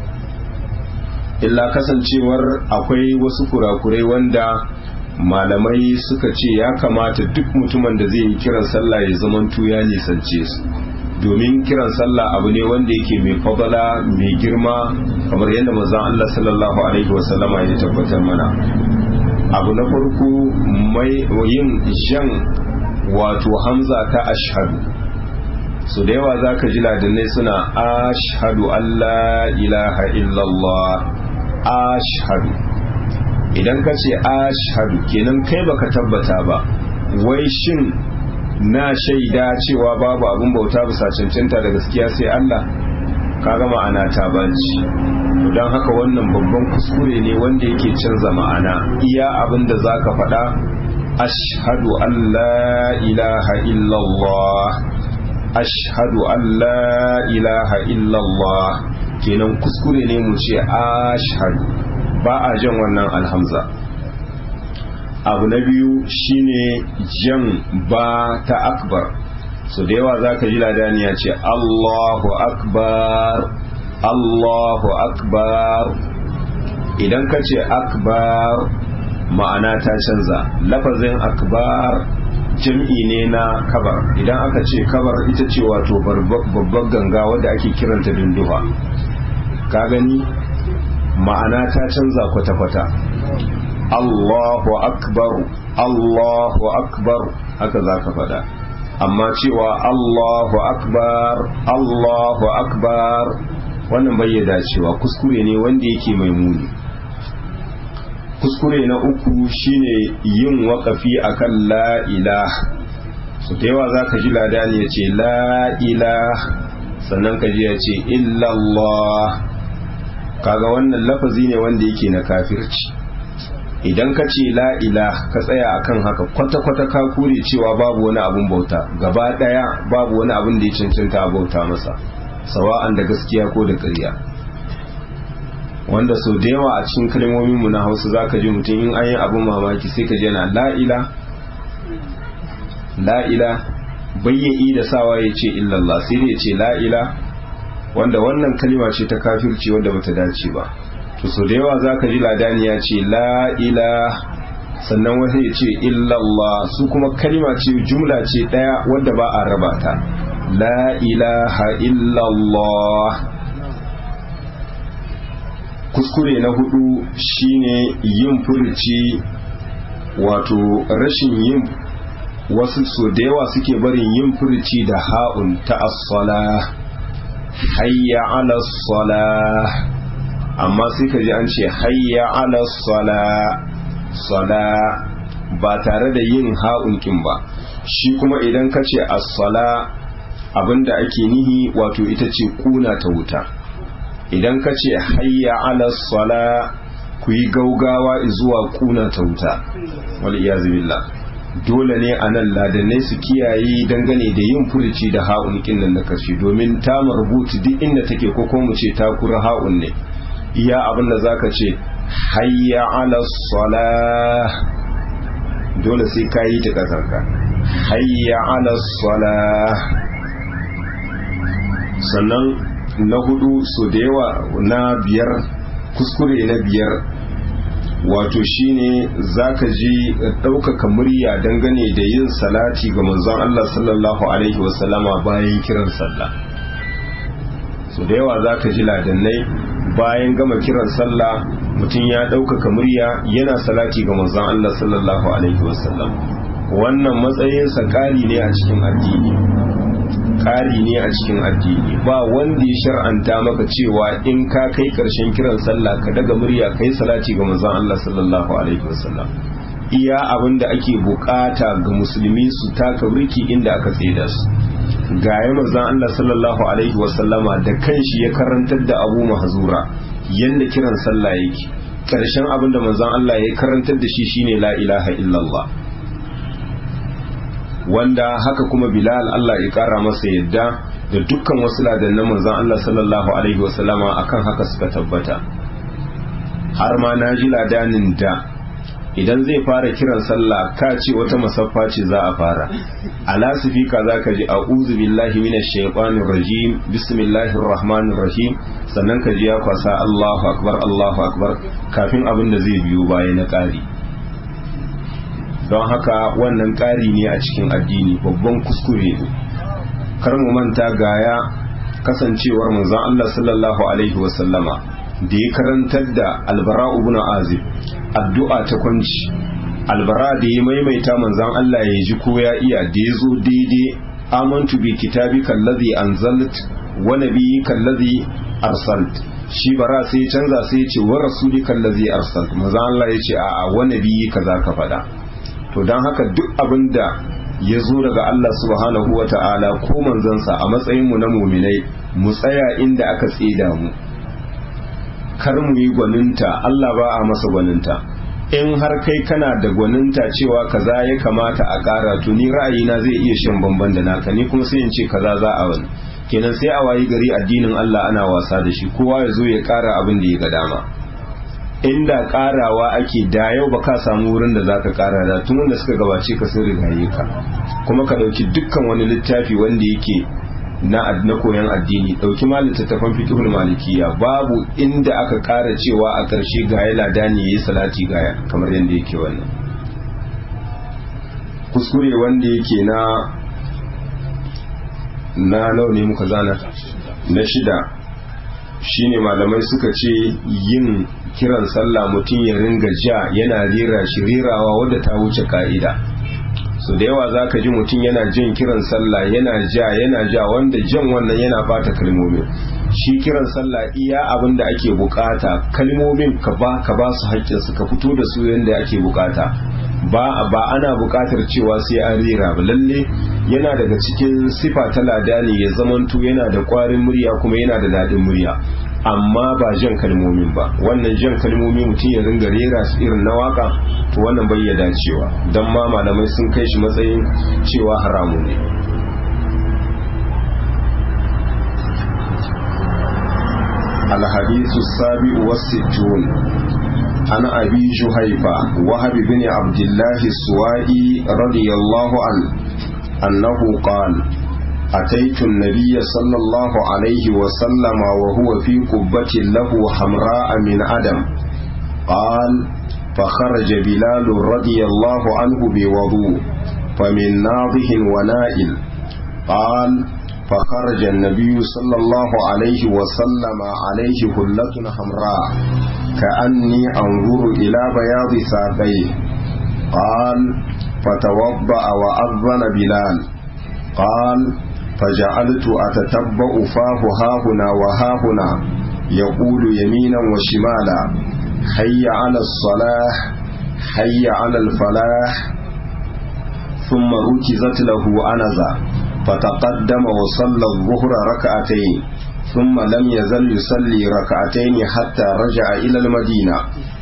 illa kasancewar akwai wasu kurakurai wanda malamai suka ce ya kamata duk mutumin da zai yi kiran sallah ya zamantu ya nisance su domin kiran sallah abu ne wanda yake mai fadala mai girma kamar yadda manzon Allah sallallahu alaihi wasallama ya tabbatar mana abu na farko mai yin jan wato hamza ta ashhadu su da yawa za ka ji ladinai suna ashhadu Allah ilaha illallah ashhadu idan ka ce ashhadu kenan kai baka tabbata ba wai shin na shaida cewa babu abin bauta bisa cancanta da gaskiya sai Allah kaga ma'ana ta baci don haka wannan babban kuskure ne wanda yake canza ma'ana iya abin da za ka faɗa ashhadu an la ilaha illallah ashhadu an la ilaha illallah kenan kuskure ne mu ce ashhadu ba a jan wannan alhamza abu na biyu shine jan ba ta akbar so da yawa zaka ji ladani ya ce Allahu akbar Allahu akbar idan ka ce akbar ma'ana ta canza lafazin akbar jam'i ne na kabar idan aka ce kabar ita ce wato babbar ganga wadda ake kiranta dunduwa ka gani ma'ana ta canza kwata-kwata Allahu akbar Allahu akbar haka za ka faɗa amma cewa Allahu akbar Allahu akbar wannan bai dacewa kuskure ne wanda yake mai muni kuskure na uku shine yin waƙafi akan la ilah su da yawa za ka ji ladani ya ce la ilah sannan ka ji ya ce illallah kaga wannan lafazi ne wanda yake na kafirci idan ka ce la ilah ka tsaya akan haka kwata-kwata ka kure cewa babu wani abun bauta gaba daya babu wani abun da ya cancanta a bauta masa sawa'an da gaskiya ko da ƙarya wanda sau da yawa a cikin kalmomin mu na hausa zaka ji mutum in an yi abun mamaki sai ka ji yana la ila la ila bayya'i da sawa ya ce illallah sai dai ya ce la ila wanda wannan kalima ce ta kafirci wanda bata dace ba to so da yawa zaka ji ladani ya ce la ila sannan wani ya ce illallah su kuma kalima ce jumla ce daya wanda ba a raba ta la ilaha illallah kuskure na hudu shine yin furuci wato rashin yin wasu so da yawa suke barin yin furuci da ha'un ta as-sala hayya ala sala amma sai ka ji an ce hayya ala sala sala ba tare da yin ha'un kin ba shi kuma idan ka ce as-sala abinda ake nihi wato ita ce kuna ta wuta idan ka ce hayya ala sala ku yi gaugawa zuwa kuna ta wuta wal iyazu billah dole ne a nan ladanai su kiyaye dangane da yin furuci da ha'un kinnan na karshe domin ta rubutu duk inda take ko kuma mu ce ta kura ha'un ne iya abin da zaka ce hayya ala sala dole sai ka yi ta kasarka hayya ala sala sannan na hudu so da yawa na biyar kuskure na biyar wato shine zaka ji ɗaukaka murya dangane da yin salati ga manzon Allah sallallahu alaihi wasallama bayan kiran sallah so da yawa zaka ji ladannai bayan gama kiran sallah mutum ya ɗaukaka murya yana salati ga manzon Allah sallallahu alaihi wasallam wannan matsayinsa ƙari ne a cikin addini ƙari ne a cikin addini ba wanda ya shar'anta maka cewa in ka kai ƙarshen kiran sallah ka daga murya kai salati ga manzon Allah sallallahu alaihi wasallam iya abin da ake bukata ga musulmi su taka birki inda aka tsaida su ga ya manzon Allah sallallahu alaihi wasallama da kanshi ya karantar da Abu Mahzura yanda kiran sallah yake karshen abin da manzon Allah ya karantar da shi shine la ilaha illallah wanda haka kuma Bilal Allah ya kara masa yadda da dukkan wasu ladannan manzon Allah sallallahu alaihi wasallama akan haka suka tabbata har ma na ji ladanin da idan zai fara kiran sallah ka ce wata masaffa ce za a fara a lasifika za ka ji a'udhu billahi minash shaitanir rajim bismillahir rahmanir rahim sannan ka ji ya kwasa Allahu akbar Allahu akbar kafin abin da zai biyo baya na ƙari don haka wannan ƙari ne a cikin addini babban kuskure ne kar mu manta gaya kasancewar manzon Allah sallallahu alaihi wasallama da ya karantar da albara ibn azib addu'a ta kwanci albara da ya maimaita manzon Allah ya ji ko ya iya da ya zo daidai amantu bi kitabika allazi anzalt wa nabiyyika allazi arsalt shi bara sai ya canza sai ya ce wa rasulika allazi arsalt manzon Allah ya ce a'a wa nabiyyika zaka faɗa to dan haka duk abinda ya zo daga Allah subhanahu wa ta'ala ko manzansa a matsayinmu na muminai mu tsaya inda aka tsida mu kar mu yi gwaninta Allah ba a masa gwaninta in har kai kana da gwaninta cewa kaza ya kamata a ƙara to ni ra'ayina zai iya shan bamban da naka ni kuma sai in ce kaza za a wani kenan sai a wayi gari addinin Allah ana wasa da shi kowa ya zo ya ƙara abin da ya ga dama inda ƙarawa ake da yau ba ka samu wurin da za ka ƙara da tun wanda suka gabace ka sun rigaye ka kuma ka ɗauki dukkan wani littafi wanda yake na na koyan addini dauki ma littattafan fiqhul malikiya babu inda aka kara cewa a ƙarshe ga ya ladani yayi salati gaya kamar yadda yake wannan kuskure wanda yake na na nawa ne muka zana na shida shine malamai suka ce yin kiran sallah mutum ya ringa ja yana rera shi rerawa wadda ta wuce ka'ida so da yawa zaka ji mutum yana jin kiran sallah yana ja yana ja wanda jan wannan yana bata kalmomin shi kiran sallah iya abin da ake bukata kalmomin ka ba ka ba su haƙƙin su ka fito da su yanda ake bukata ba ba ana bukatar cewa sai an rera ba lalle yana daga cikin sifa ta ladani ya zamanto yana da ƙwarin murya kuma yana da daɗin murya amma ba jan kalmomin ba wannan jan kalmomi mutum ya ringa rera su irin na waka to wannan bai ya dacewa don ma malamai sun kai shi matsayin cewa haramu ne الحديث السابع والستون عن أبي جهيفة وهب بن عبد الله السوائي رضي الله عنه أنه قال أتيت النبي صلى الله عليه وسلم وهو في قبة له حمراء من أدم قال فخرج بلال رضي الله عنه بوضوء فمن ناضح ونائل قال فخرج النبي صلى الله عليه وسلم عليه هلة حمراء كأني أنظر إلى بياض ساقيه قال فتوضأ وأذن بلال قال فجعلت أتتبع فاه هاهنا وهاهنا يقول يمينا وشمالا حي على الصلاح حي على الفلاح ثم ركزت له أنزا فتقدم وصلى الظهر ركعتين ثم لم يزل يصلي ركعتين حتى رجع إلى المدينة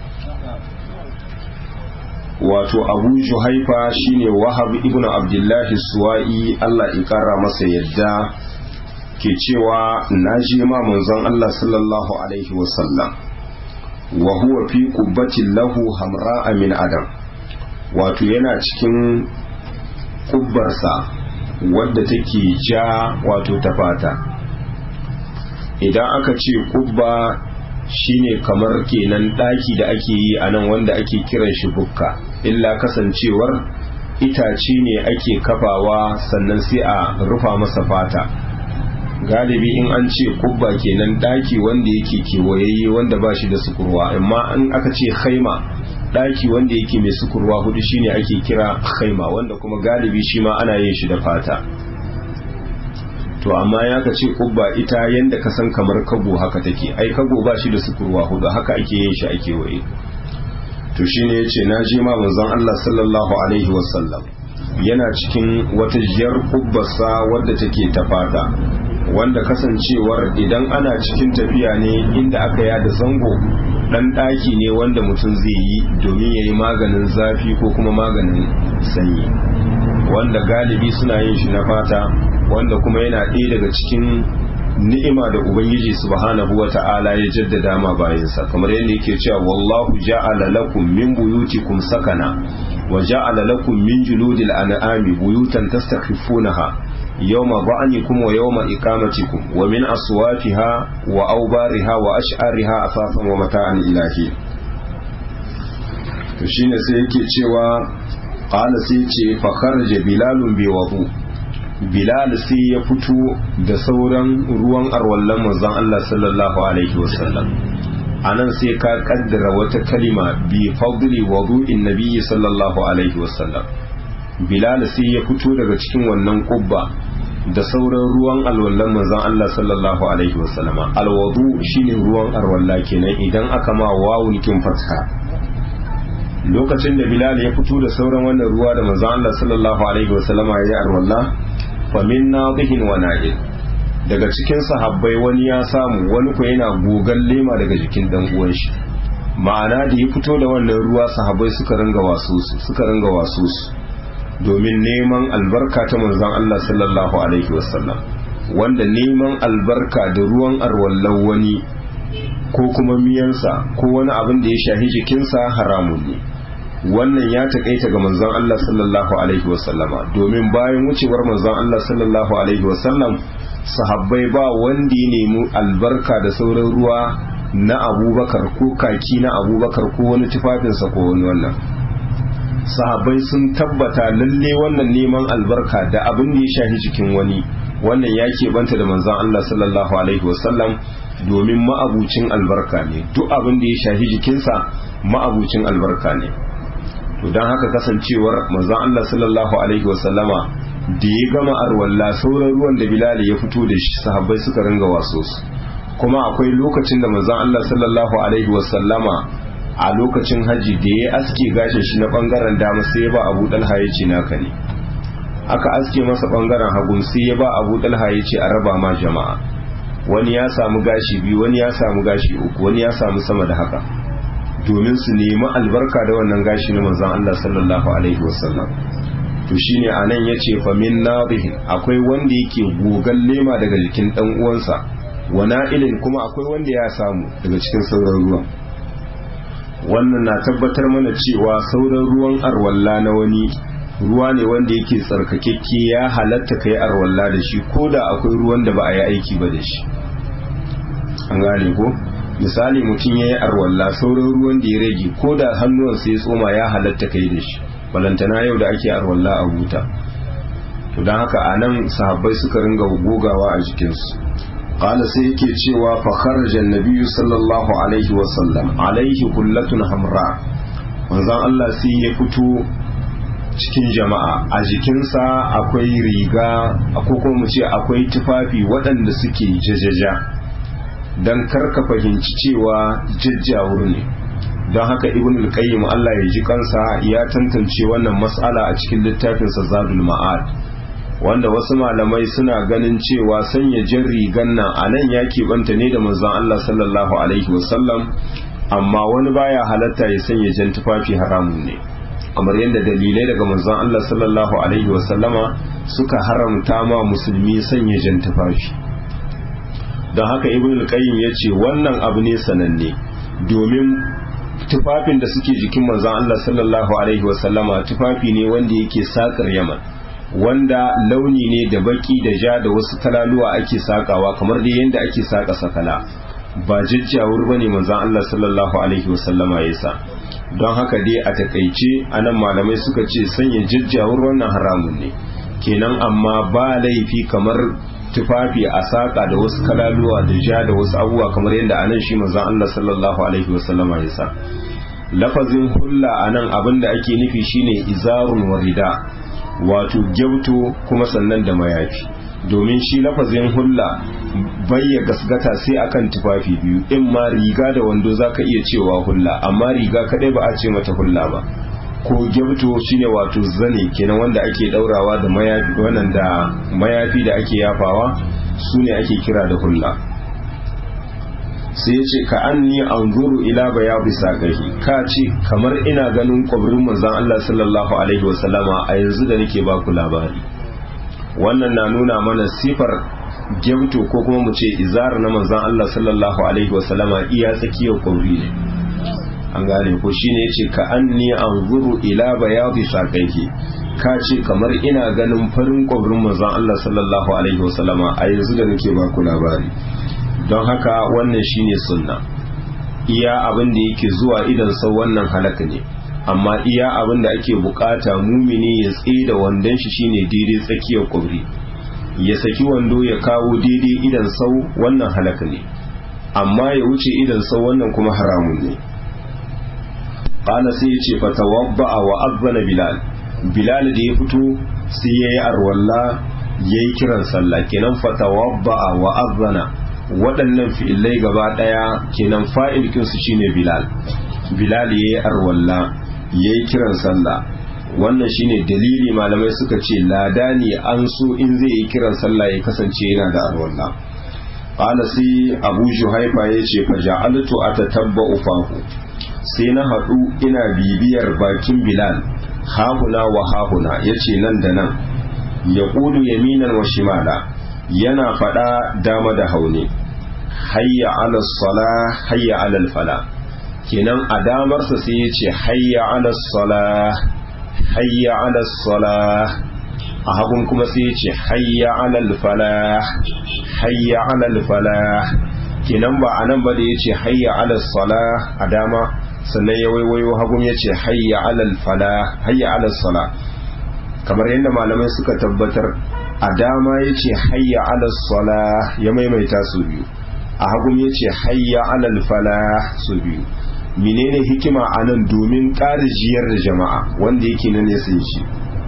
wato abu juhaifa shine wahab ibn abdullahi suwa'i Allah ya kara masa yadda ke cewa na je ma manzon Allah sallallahu alaihi wasallam wa huwa fi qubbatin lahu hamra min adam wato yana cikin kubbarsa wadda take ja wato ta fata idan aka ce kubba shine kamar kenan daki da ake yi a nan wanda ake kiran shi bukka illa kasancewar itace ne ake kafawa sannan sai a rufa masa fata galibi in an ce kubba kenan daki wanda yake kewayayye wanda ba shi da sukurwa amma in aka ce haima daki wanda yake mai sukurwa hudu shine ake kira haima wanda kuma galibi shi ma ana yin shi da fata to amma ya ka ce kubba ita yanda ka san kamar kago haka take ai kago ba shi da sukurwa hudu haka ake yin shi ake waye to shine yace na ji ma manzon Allah sallallahu alaihi wasallam yana cikin wata jiyar kubbasa wadda take ta fata wanda kasancewar idan ana cikin tafiya ne inda aka yada zango dan daki ne wanda mutum zai yi domin ya yi maganin zafi ko kuma maganin sanyi wanda galibi suna yin shi na fata wanda kuma yana ɗaya daga cikin ni'ima da ubangiji subhanahu wa ta'ala ya jaddada ma bayansa kamar yadda yake cewa wallahu ja'ala lakum min buyutikum sakana wa ja'ala lakum min juludil an'ami buyutan tastakhifunaha yawma ba'anikum wa yawma iqamatikum wa min aswafiha wa awbariha wa ash'ariha asasan wa mata'an ilahi to shine sai yake cewa qala sai ce fa kharaja bilalun bi wudu bilal sai ya fito da sauran ruwan arwallon manzon Allah sallallahu alaihi wasallam anan sai ka kaddara wata kalima bi fadli wudu'in nabiyyi sallallahu alaihi wasallam bilal sai ya fito daga cikin wannan kubba da sauran ruwan alwallon manzon Allah sallallahu alaihi wasallam alwudu shine ruwan arwalla kenan idan aka ma wawun kin fatha lokacin da bilal ya fito da sauran wannan ruwa da manzon Allah sallallahu alaihi wasallam ya yi arwalla famin nadihin wa na'il daga cikin sahabbai wani ya samu wani ko yana gogan lema daga jikin dan uwan shi ma'ana da ya fito da wannan ruwa sahabbai suka ringa wasu su suka ringa wasu su domin neman albarka ta manzon Allah sallallahu alaihi wasallam wanda neman albarka da ruwan arwallan wani ko kuma miyansa ko wani abin da ya shahi jikinsa haramun ne wannan ya takaita ga manzon Allah sallallahu alaihi wasallama domin bayan wucewar manzon Allah sallallahu alaihi wasallam sahabbai ba wanda ya nemi albarka da sauran ruwa na abubakar ko kaki na abubakar ko wani tufafinsa ko wani wannan sahabbai sun tabbata lalle wannan neman albarka da abin da ya shahi jikin wani wannan ya keɓanta da manzon Allah sallallahu alaihi wasallam domin ma'abucin albarka ne duk abin da ya shahi jikinsa ma'abucin albarka ne to don haka kasancewar manzon Allah sallallahu alaihi wasallama da ya gama arwalla sauran ruwan da Bilal ya fito da shi sahabbai suka ringa waso su kuma akwai lokacin da manzon Allah sallallahu alaihi wasallama a lokacin haji da ya aske gashin shi na bangaren dama sai ya ba Abu Dalha ya ce naka ne aka aske masa bangaren hagun sai ya ba Abu Dalha ya ce a raba ma jama'a wani ya samu gashi biyu wani ya samu gashi uku wani ya samu sama da haka domin su nemi albarka da wannan gashi na manzon Allah sallallahu alaihi wasallam to shine anan yace fa min nadhihi akwai wanda yake gogan lema daga jikin dan uwansa wa na'ilin kuma akwai wanda ya samu daga cikin sauran ruwan wannan na tabbatar mana cewa sauran ruwan arwalla na wani ruwa ne wanda yake tsarkakekke ya halatta kai arwalla da shi ko da akwai ruwan da ba a yi aiki ba da shi an gane ko misali mutum ya yi arwalla sauran ruwan da ya rage ko da hannuwansa ya tsoma ya halatta kai da shi balantana yau da ake arwalla a huta to don haka a nan sahabbai suka ringa gogawa a jikinsu qala sai yake cewa fa kharaja an sallallahu alaihi wa sallam alaihi kullatun hamra manzon Allah sai ya fito cikin jama'a a jikinsa akwai riga ko kuma mu ce akwai tufafi waɗanda suke jajaja don karka fahimci cewa jajjawur ne don haka ibn al-qayyim Allah ya ji kansa ya tantance wannan mas'ala a cikin littafinsa zadul ma'ad wanda wasu malamai suna ganin cewa sanya jan rigan nan a nan ya keɓanta ne da manzon Allah sallallahu alaihi wasallam amma wani baya halatta ya sanya jan tufafi haramun ne kamar yadda dalilai daga manzon Allah sallallahu alaihi wasallama suka haramta ma musulmi sanya jan tufafi don haka ibn al-qayyim ya ce wannan abu ne sananne domin tufafin da suke jikin manzon Allah sallallahu alaihi wasallama tufafi ne wanda yake sakar yaman wanda launi ne da baki da ja da wasu talaluwa ake sakawa kamar dai yadda ake saka sakala ba jajjawur bane manzon Allah sallallahu alaihi wasallama ya sa don haka dai a takaice anan malamai suka ce sanya jajjawur wannan haramun ne kenan amma ba laifi kamar tufafi a saƙa da wasu kalaluwa da ja da wasu abubuwa kamar yadda anan shi manzon Allah sallallahu alaihi wasallama ya sa lafazin hulla anan abin da ake nufi shine izarun warida wato gyauto kuma sannan da mayafi domin shi lafazin hulla bayya gasgata sai akan tufafi biyu in ma riga da wando zaka iya cewa hulla amma riga kadai ba a ce mata hulla ba ko gyabto shine wato zane kenan wanda ake daurawa da mayafi wannan da mayafi da ake yafawa su ne ake kira da hulla sai ya ce ka anni anzuru ila bayadi saqahi ka ce kamar ina ganin kwabrin manzon Allah sallallahu alaihi wasallama a yanzu da nake baku labari wannan na nuna mana sifar gyamto ko kuma mu ce izar na manzan Allah sallallahu alaihi wasallama iya tsakiyar kwamri ne an gane ko shine yace ka anni anzuru ila bayadi saqaihi ka ce kamar ina ganin farin kwabrin manzan Allah sallallahu alaihi wasallama a yanzu da nake ba ku labari don haka wannan shine sunna iya abin da yake zuwa idan sau wannan halaka ne amma iya abin da ake bukata mumini ya tsaye da wandon shi shine daidai tsakiyar kwabri ya saki wando ya kawo daidai idan sau wannan halaka ne amma ya wuce idan sau wannan kuma haramun ne qala sai ya ce fatawabba wa azana bilal bilal da ya fito sai yayi arwalla yayi kiran sallah kenan fatawabba wa azana waɗannan fi'ilai gaba ɗaya kenan fa'il kinsu shine bilal bilal yayi arwalla yayi kiran sallah wannan shine dalili malamai suka ce lada ne an so in zai yi kiran sallah ya kasance yana da arwalla qala sai abu juhaifa yace fa ja'altu atatabba'u fahu sai na haɗu ina bibiyar bakin bilal hahuna wa hahuna yace nan da nan ya ƙudu yaminan wa shimala yana faɗa dama da haune hayya ala sala hayya ala fala kenan a damarsa sai ya ce hayya ala sala hayya ala sala a hagun kuma sai ya ce hayya ala fala hayya ala fala kenan ba a nan ba da ya ce hayya ala sala a dama sannan ya waiwayo hagun ya ce hayya ala fala hayya ala sala kamar yadda malamai suka tabbatar a dama ya ce hayya ala sala ya maimaita su biyu a hagun ya ce hayya alal fala su biyu menene hikima a nan domin ƙara jiyar da jama'a wanda yake na nesa shi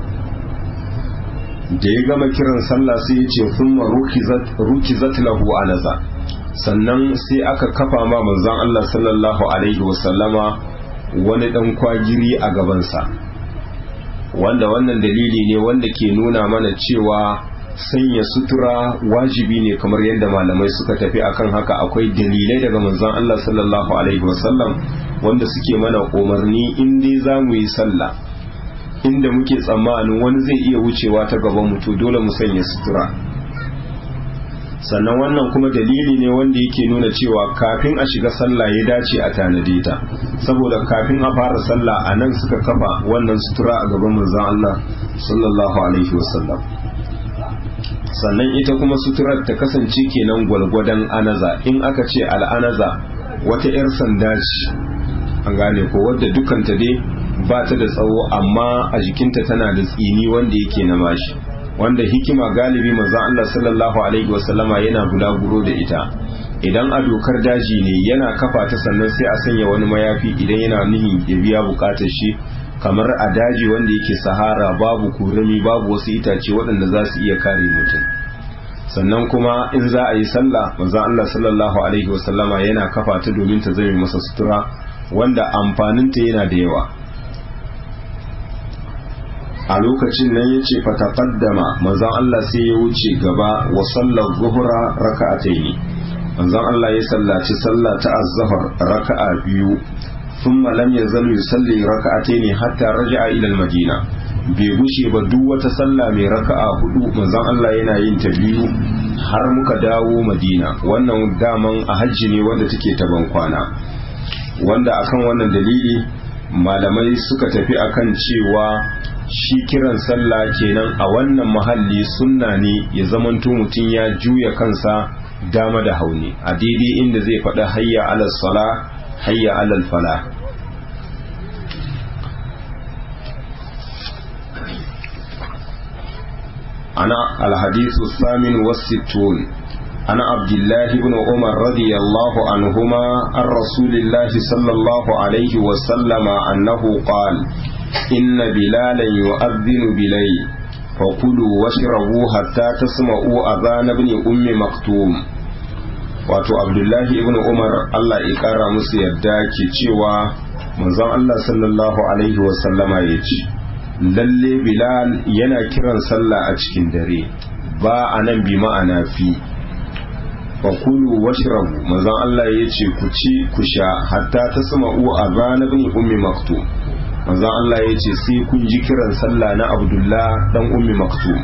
da ya gama kiran sallah sai ya ce thumma rukizat lahu anaza sannan sai aka kafa ma manzon Allah sallallahu alaihi wasallama wani dan kwagiri a gabansa wanda wannan dalili ne wanda ke nuna mana cewa sanya sutura wajibi ne kamar yadda malamai suka tafi akan haka akwai dalilai daga manzon Allah sallallahu alaihi wasallam wanda suke mana umarni in dai za mu yi sallah inda muke tsammanin wani zai iya wucewa ta gaban mutu dole mu sanya sutura sannan wannan kuma dalili ne wanda yake nuna cewa kafin a shiga sallah ya dace a tanade ta saboda kafin a fara sallah a nan suka kafa wannan sutura a gaban manzon Allah sallallahu alaihi wasallam sannan ita kuma suturar ta kasance kenan gwalgwadon anaza in aka ce al'anaza wata 'yar sanda ce an gane ko wadda dukanta dai ba ta da tsawo amma a jikinta tana da tsini wanda yake na mashi wanda hikima galibi maza Allah sallallahu alaihi wasallama yana bulaguro da ita idan a dokar daji ne yana kafa ta sannan sai a sanya wani mayafi idan yana nihin ya biya bukatar shi kamar a daji wanda yake sahara babu kurami babu wasu itace waɗanda za su iya kare mutum sannan kuma in za a yi sallah manzo Allah sallallahu alaihi wasallama yana kafa ta domin ta zame masa sutura wanda amfaninta yana da yawa a lokacin nan ya ce fataqaddama manzon Allah sai ya wuce gaba wa sallar zuhra raka'ataini manzon Allah ya sallaci sallah ta az-zuhr raka'a biyu thumma lam yazal yusalli raka'ataini hatta raja'a ila al-madina bai gushe ba duk wata sallah mai raka'a hudu manzon Allah yana yin ta biyu har muka dawo Madina wannan daman a hajji ne wanda take ta kwana wanda akan wannan dalili malamai suka tafi akan cewa shi kiran sallah kenan a wannan mahalli sunna ne ya zamanto mutum ya juya kansa dama da hauni a daidai inda zai faɗi hayya alal sala hayya alal fala ana alhadisu samin wasittun ana abdullahi ibn umar radiyallahu anhuma an rasulillahi sallallahu alaihi wasallama annahu qala إن بلالا يؤذن بليل fakulu washrabu hatta tasma'u adhan ibn ummi maktum wato abdullahi ibn umar Allah ya kara musu yadda ke cewa manzon Allah sallallahu alaihi wa sallama ya ce lalle bilal yana kiran sallah a cikin dare ba anan bi ma'ana fi fakulu washrabu manzon Allah ya ce ku ci ku sha hatta tasma'u adhan ibn ummi maktum manzon Allah ya ce sai kun ji kiran sallah na Abdullah dan ummi maktum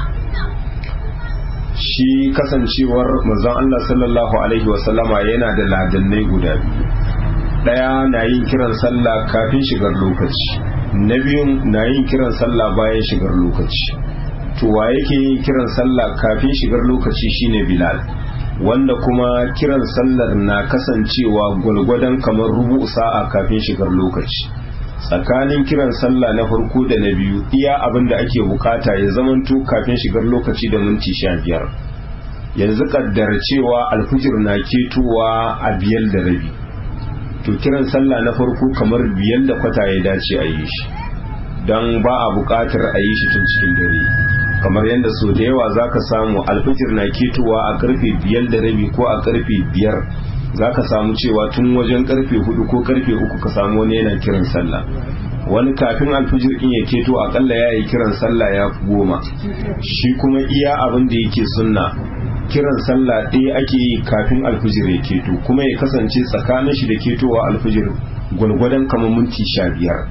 shi kasancewar manzon Allah sallallahu alaihi wasallama yana da ladannai guda biyu daya na yin kiran sallah kafin shigar lokaci na biyun na yin kiran sallah bayan shigar lokaci to wa yake yin kiran sallah kafin shigar lokaci shine Bilal wanda kuma kiran sallar na kasancewa gwalgwadon kamar rubu sa'a kafin shigar lokaci tsakanin kiran sallah na farko da na biyu iya abin da ake bukata ya zamanto kafin shigar lokaci da minti sha biyar yanzu kaddara cewa alfijir na ketowa a biyar da rabi to kiran sallah na farko kamar biyar da kwata ya dace a yi shi don ba a bukatar a yi shi tun cikin dare kamar yadda so da yawa za ka samu alfijir na ketowa a karfe biyar da rabi ko a karfe biyar za ka samu cewa tun wajen karfe hudu ko karfe uku ka samu wani yana kiran sallah wani kafin alfijir in ya keto akalla ya yi kiran sallah ya fi goma shi kuma iya abin da yake sunna kiran sallah ɗaya ake yi kafin alfijir ya keto kuma ya kasance tsakanin shi da ketowa alfijir gwalgwadon kamar minti sha biyar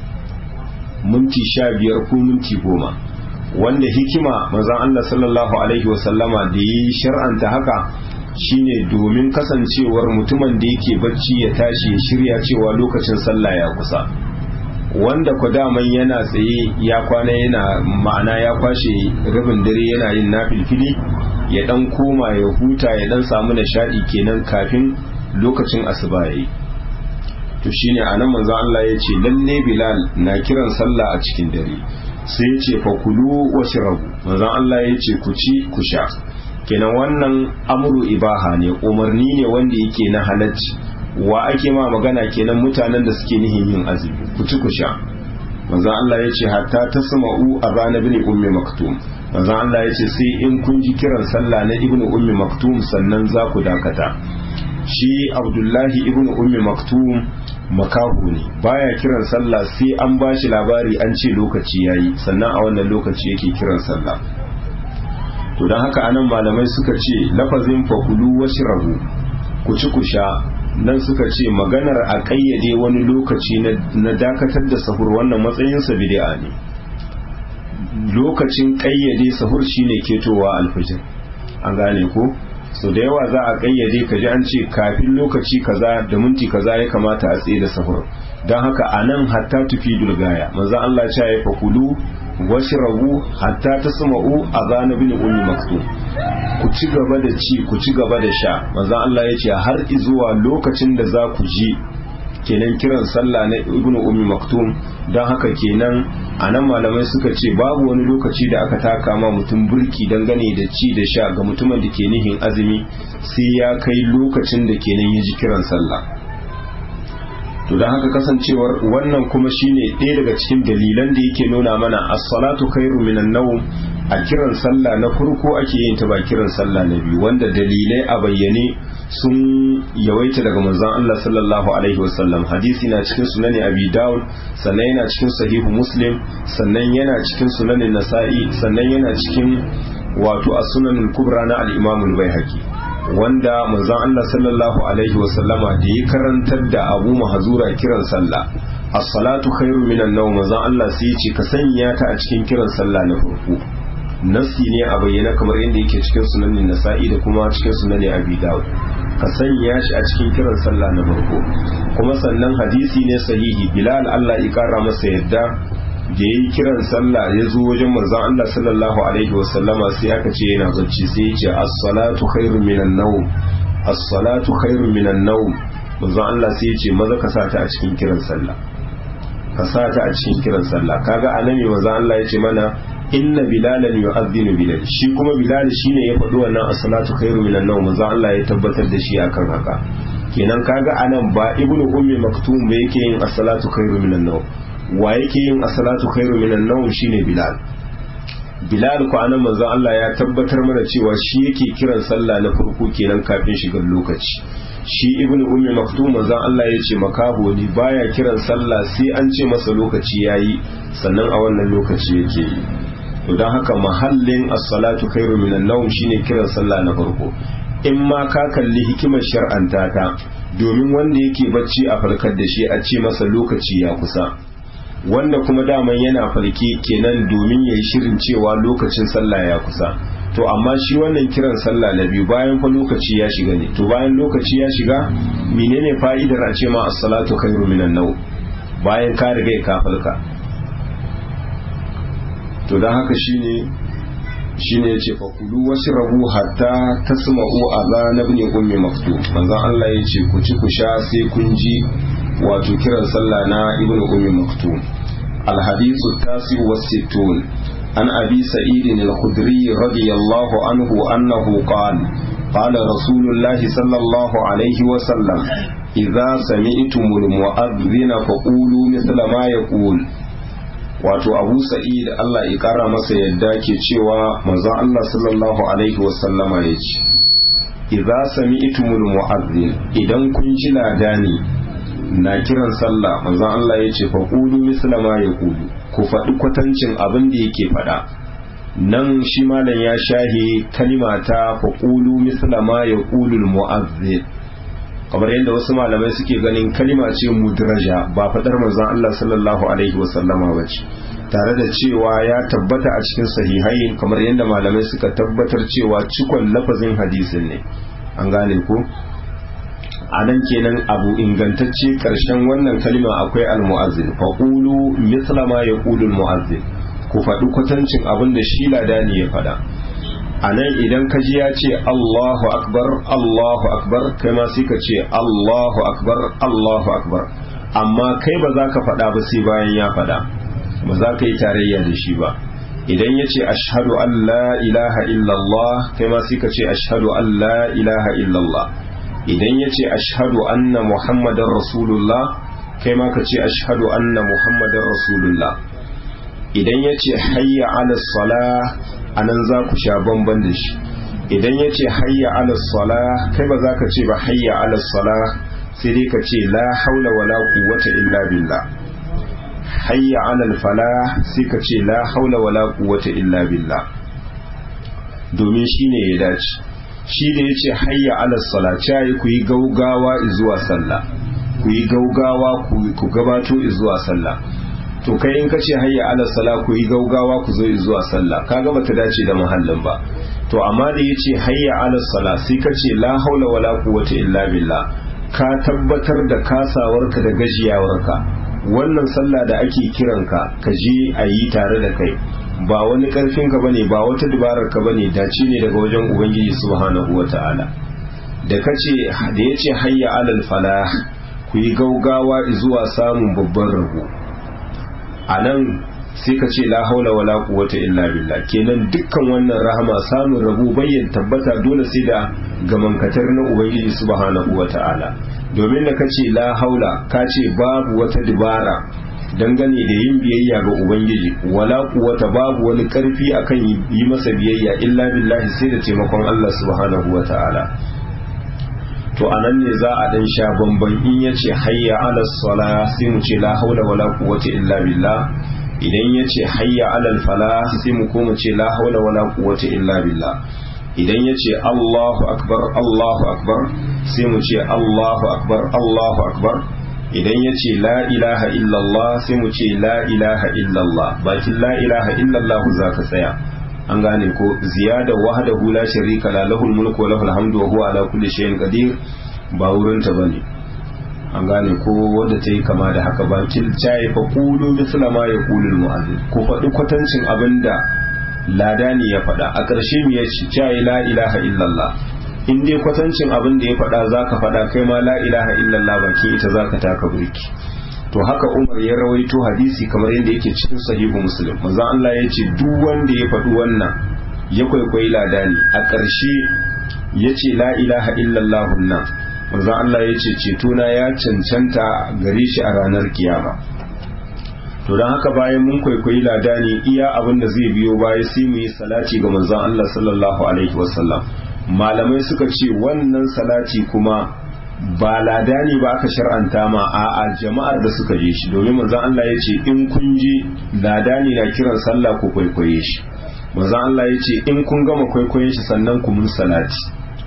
minti sha biyar ko minti goma wanda hikima manzon Allah sallallahu alaihi wasallama da yi shar'anta haka shine domin kasancewar mutumin da yake bacci ya tashi ya shirya cewa lokacin sallah ya kusa wanda ku daman yana tsaye ya kwana yana ma'ana ya kwashe rabin dare yana yin nafilfili ya dan koma ya huta ya dan samu nishadi kenan kafin lokacin asuba yayi to shine anan manzo Allah ya ce lalle Bilal na kiran sallah a cikin dare sai ya ce fa kulu washrabu manzo Allah ya ce ku ci ku sha kenan wannan amuru ibaha ne umarni ne wanda yake na halacci wa ake ma magana kenan mutanen da suke nihin yin azumi ku ci ku sha manzon Allah ya ce hatta tasma'u azan ibn ummi maktum manzon Allah ya ce sai in kun ji kiran sallah na ibn ummi maktum sannan za ku dakata shi abdullahi ibn ummi maktum makahu ne baya kiran sallah sai an bashi labari an ce lokaci yayi sannan a wannan lokaci yake kiran sallah to don haka anan malamai suka ce lafazin fakulu washrabu ku ci ku sha nan suka ce maganar a ƙayyade wani lokaci na dakatar da sahur wannan matsayinsa bid'a ne lokacin ƙayyade sahur shine ketowa alfijir an gane ko so da yawa za a ƙayyade ka ji an ce kafin lokaci kaza da minti kaza ya kamata a tsaye da sahur don haka a nan hatta tufi dulgaya manzo Allah ya ce fakulu washrabu hatta tasma'u azana bin ummi maktum ku ci gaba da ci ku ci gaba da sha manzo Allah ya ce har zuwa lokacin da za ku ji kenan kiran sallah na ibn ummi maktum don haka kenan anan malamai suka ce babu wani lokaci da aka taka ma mutum burki dangane da ci da sha ga mutumin da ke nihin azumi sai ya kai lokacin da kenan ya ji kiran sallah to don haka kasancewar wannan kuma shine ɗaya daga cikin dalilan da yake nuna mana as-salatu khairu minan nawm a kiran sallah na farko ake yin ta ba kiran sallah na biyu wanda dalilai a bayyane sun yawaita daga manzon Allah sallallahu alaihi wasallam hadisi na cikin sunan Abi Dawud sannan yana cikin sahihu Muslim sannan yana cikin sunan Nasa'i sannan yana cikin wato as-sunan al-kubra na al-Imam al-Baihaqi wanda manzon Allah sallallahu alaihi wasallama da ya karantar da Abu Mahzura kiran sallah as-salatu khairu minan nawm manzon Allah sai ya ce ka sanya ta a cikin kiran sallah na farko nasi ne a bayyana kamar yadda yake cikin sunanin nasa'i da kuma cikin sunanin abi dawud ka sanya shi a cikin kiran sallah na farko kuma sannan hadisi ne sahihi bilal Allah ya kara masa yadda da yayi kiran sallah ya zo wajen manzon Allah sallallahu alaihi wasallama sai aka ce yana bacci sai ya ce as-salatu khairun minan nawm as-salatu khairun minan nawm manzon Allah sai ya ce maza ka sa ta a cikin kiran sallah ka sa ta a cikin kiran sallah kaga annabi manzon Allah ya ce mana inna bilalan yu'adhdhinu bilal shi kuma bilal shine ya faɗi wannan as-salatu khairu minan nawm manzo Allah ya tabbatar da shi akan haka kenan kaga anan ba ibnu ummi maktum ba yake yin as-salatu khairu minan nawm wa yake yin as-salatu khairu minan nawm shine bilal bilal ko anan manzon Allah ya tabbatar mana cewa shi yake kiran sallah na farko kenan kafin shigar lokaci shi ibnu ummi maktum manzon Allah ya ce makaho ne baya kiran sallah sai an ce masa lokaci yayi sannan a wannan lokaci yake yi to don haka mahallin as-salatu khairu minan nawm shine kiran sallah na farko in ma ka kalli hikimar shar'anta ta domin wanda yake bacci a farkar da shi a ce masa lokaci ya kusa wanda kuma daman yana farke kenan domin ya yi shirin cewa lokacin sallah ya kusa to amma shi wannan kiran sallah na biyu bayan fa lokaci ya shiga ne to bayan lokaci ya shiga menene fa'idar a ce ma as-salatu khairu minan naw bayan ka riga ka falka to dan haka shine shine yace fa kulu washrabu hatta tasma'u azan ibn ummi maktub manzon Allah yace ku ci ku sha sai kun ji wato kiran sallah na ibn ummi maktub الحديث التاسع والستون عن أبي سعيد الخدري رضي الله عنه أنه قال قال رسول الله صلى الله عليه وسلم إذا سمعتم المؤذن فقولوا مثل ما يقول wato abu sa'id Allah ya kara masa yadda ke cewa manzon Allah sallallahu alaihi wasallama ya ce idza sami'tumul mu'azzin idan kun ji ladani na kiran sallah manzon Allah ya ce fa qulu misla ma yaqulu ku faɗi kwatancin abin da yake faɗa nan shi malam ya shahi kalima ta fa qulu misla ma yaqulu al mu'azzin kamar yadda wasu malamai suke ganin kalima ce mudraja ba faɗar manzon Allah sallallahu alaihi wasallama ba ce tare da cewa ya tabbata a cikin sahihai kamar yadda malamai suka tabbatar cewa cikon lafazin hadisin ne an gane ku a nan kenan abu ingantacce karshen wannan kalima akwai al-mu'azzin faqulu mithla ma yaqulu al-mu'azzin ku faɗi kwatancin abin da shi ladani ya faɗa a nan idan ka ji ya ce Allahu akbar Allahu akbar kai ma sai ka ce Allahu akbar Allahu akbar amma kai ba za ka faɗa ba sai bayan ya faɗa ba za ka yi tarayya da shi ba idan ya ce ashhadu an la ilaha illallah kai ma sai ka ce ashhadu an la ilaha illallah idan ya ce ashhadu anna muhammadar rasulullah kai ma ka ce ashhadu anna muhammadar rasulullah idan ya ce hayya ala salah a nan za ku sha bamban da shi idan ya ce hayya ala sala kai ba za ka ce ba hayya ala sala sai dai ka ce la haula wala quwwata illa billah hayya ala fala sai ka ce la haula wala quwwata illa billah domin shine ya dace shi da ya ce hayya ala sala cayi ku yi gaugawa zuwa sallah ku yi gaugawa ku gabato zuwa sallah to kai in kace hayya ala sala ku yi gaugawa ku zo zuwa sallah kaga bata dace da mahallin ba to amma da yace hayya ala sala sai kace la haula wala quwwata illa billah ka tabbatar da kasawarka da gajiyawarka wannan sallah da ake kiranka ka je a yi tare da kai ba wani karfin ka bane ba wata dabarar ka bane dace ne daga wajen ubangiji subhanahu wataala da kace da yace hayya alal falah ku yi gaugawa zuwa samun babban rabo a nan sai ka ce la haula wala quwwata illa billah kenan dukkan wannan rahama samun rabu bayyan tabbata dole sai da gamankatar na ubangiji subhanahu wata'ala domin da kace la haula ka ce babu wata dibara dangane da yin biyayya ga ubangiji wala quwwata babu wani karfi akan yi masa biyayya illa billahi sai da taimakon Allah subhanahu wata'ala to anan ne za a dan sha bamban in yace hayya ala sala sai mu ce la haula wala quwwata illa billah idan yace hayya ala fala sai mu koma ce la haula wala quwwata illa billah idan yace Allahu akbar Allahu akbar sai mu ce Allahu akbar Allahu akbar idan yace la ilaha illallah sai mu ce la ilaha illallah bakin la ilaha illallah zaka tsaya an gane ko ziyada wahdahu la sharika la lahul mulku wa lahul hamdu wa huwa ala kulli shay'in qadir ba wurin ta bane an gane ko wanda ta yi kama da haka ba kil chai fa qulu misla ma yaqulul mu'azzin ko faɗi kwatancin abinda ladani ya faɗa a ƙarshe mu ya ce chai la ilaha illallah in dai kwatancin abin da ya faɗa zaka faɗa kai ma la ilaha illallah baki ita zaka taka burki to haka umar ya rawaito hadisi kamar yadda yake cikin sahihu muslim manzon Allah ya ce duk wanda ya faɗi wannan ya kwaikwayi ladani a ƙarshe ya ce la ilaha illallah nan manzon Allah ya ce cetona ya cancanta gare shi a ranar kiyama to don haka bayan mun kwaikwayi ladani iya abin da zai biyo baya sai mu yi salati ga manzon Allah sallallahu alaihi wasallam malamai suka ce wannan salati kuma ba ladani ba aka shar'anta ma a'a jama'ar da suka je shi domin manzon Allah ya ce in kun je ladani na kiran sallah ku kwaikwaye shi manzon Allah ya ce in kun gama kwaikwayen shi sannan ku mun salati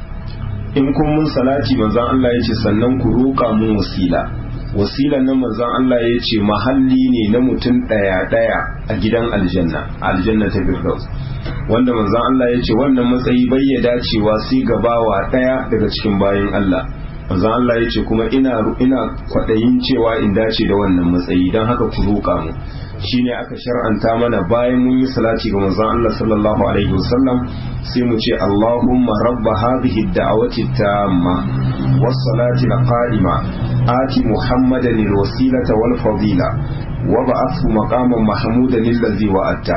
in kun mun salati manzon Allah ya ce sannan ku roƙa mun wasila wasilan nan manzon Allah ya ce mahalli ne na mutum ɗaya ɗaya a gidan aljanna aljanna ta firdaus wanda manzon Allah ya ce wannan matsayi bai ya dacewa sai gabawa ɗaya daga cikin bayan Allah manzon Allah ya ce kuma ina ina kwaɗayin cewa in dace da wannan matsayi don haka ku roƙa mu shine aka shar'anta mana bayan mun yi salati ga manzon Allah sallallahu alaihi wasallam sai mu ce Allahumma rabba hadhihi ad-da'wati tamma was-salati al-qa'ima ati Muhammadan al-wasilata wal-fadila wa ba'athu maqaman mahmudan allazi wa'atta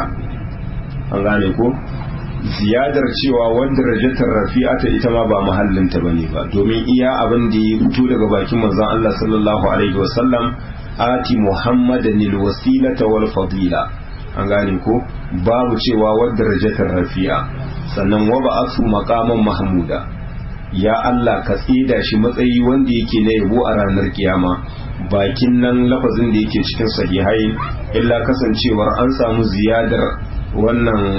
an gane ko ziyadar cewa wanda rajatar rafi'ata ita ma ba mahallinta bane ba domin iya abin da ya fito daga bakin manzon Allah sallallahu alaihi wasallam ati muhammadan alwasilata wal fadila an gane ko babu cewa wadda rajatar rafi'a sannan wa ba'athu maqaman mahmuda ya Allah ka tsida shi matsayi wanda yake na yabo a ranar kiyama bakin nan lafazin da yake cikin sahihai illa kasancewar an samu ziyadar wannan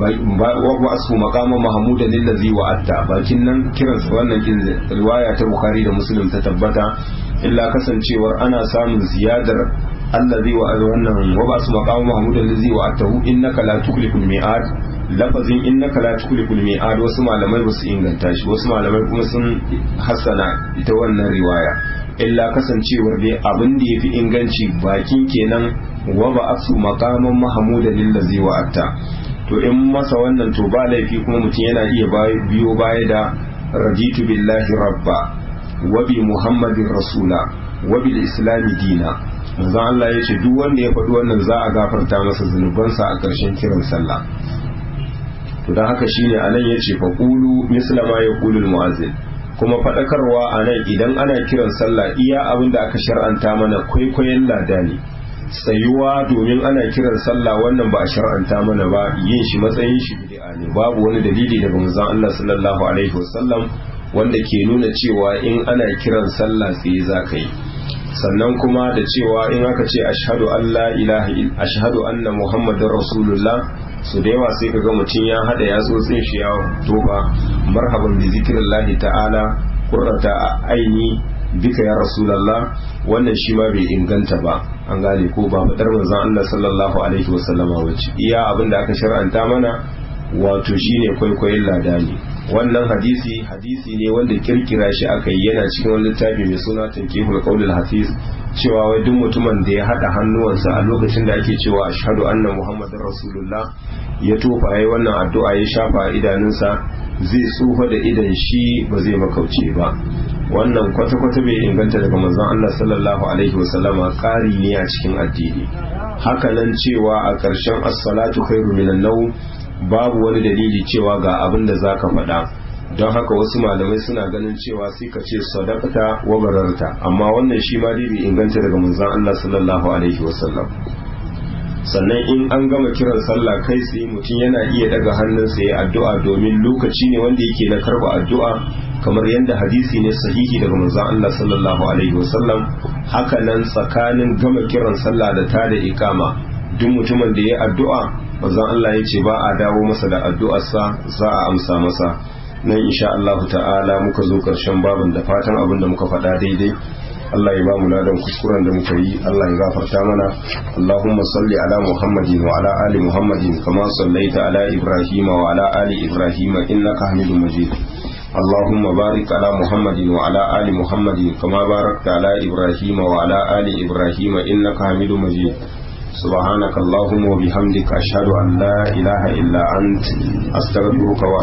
wa asu maqama mahmuda lillazi wa'atta bakin nan kiransa wannan din riwaya ta bukhari da muslim ta tabbata illa kasancewar ana samun ziyadar allazi wa wannan wa asu maqama mahmuda lillazi wa'attahu innaka la tukhliful mi'ad lafazin innaka la tukhliful mi'ad wasu malamai basu inganta shi wasu malamai kuma sun hassana ita wannan riwaya illa kasancewar dai abin da yafi inganci bakin kenan wa ba asu maqaman mahmuda lillazi wa'atta to in masa wannan to ba laifi kuma mutum yana iya biyo baya da raditu billahi rabba wa bi muhammadin rasula wa bil islami dina manzo Allah ya ce duk wanda ya faɗi wannan za a gafarta masa zunubansa a ƙarshen kiran sallah to dan haka shine anan yace fa qulu misla ma yaqulu al muazzin kuma faɗakarwa a nan idan ana kiran sallah iya abin da aka shar'anta mana kwaikwayon lada ne tsayuwa domin ana kiran sallah wannan ba a shar'anta mana ba yin shi matsayin shi bid'a ne babu wani dalili daga manzon Allah sallallahu alaihi wasallam wanda ke nuna cewa in ana kiran sallah sai za ka yi sannan kuma da cewa in aka ce ashhadu an la ilaha ashhadu anna muhammadar rasulullah su da yawa sai kaga mutum ya hada ya tsotsin shi ya toba marhaban bi zikrillahi ta'ala qurrata aini bika ya rasulullah wannan shi ma bai inganta ba an gane ko ba fadar manzon Allah sallallahu alaihi wasallama wace iya abin da aka shar'anta mana wato shine kwaikwayon ladani wannan hadisi hadisi ne wanda kirkira shi aka yi yana cikin wani littafi mai suna tankihul qaulul hafiz cewa wai duk mutumin da ya hada hannuwansa a lokacin da ake cewa ashhadu anna muhammadar rasulullah ya tofa yayi wannan addu'a ya shafa idanunsa zai tsufa da idan shi ba zai makauce ba wannan kwata-kwata bai inganta daga manzon Allah sallallahu alaihi wasallama ƙari ne a cikin addini hakanan cewa a ƙarshen as-salatu khairu minan nawm babu wani dalili cewa ga abin da zaka faɗa don haka wasu malamai suna ganin cewa sai ka ce sadaqata wa bararta amma wannan shi ma dai bai inganta daga manzon Allah sallallahu alaihi wasallam sannan in an gama kiran sallah kai tsaye mutum yana iya daga hannunsa ya addu'a domin lokaci ne wanda yake na karba addu'a kamar yadda hadisi ne sahihi daga manzon Allah sallallahu alaihi wasallam haka nan tsakanin gama kiran sallah da ta da ikama duk mutumin da ya addu'a manzon Allah ya ce ba a dawo masa da addu'arsa za a amsa masa nan insha Allah ta'ala muka zo karshen babin da fatan abin da muka faɗa daidai Allah ya ba mu ladan kuskuren da muka yi Allah ya gafarta mana Allahumma salli ala Muhammadin wa ala ali Muhammadin kama sallaita ala Ibrahim wa ala ali Ibrahim innaka Hamidum Majid اللهم بارك على محمد وعلى آل محمد كما باركت على إبراهيم وعلى آل إبراهيم إنك حميد مجيد سبحانك اللهم وبحمدك أشهد أن لا إله إلا أنت أستغفرك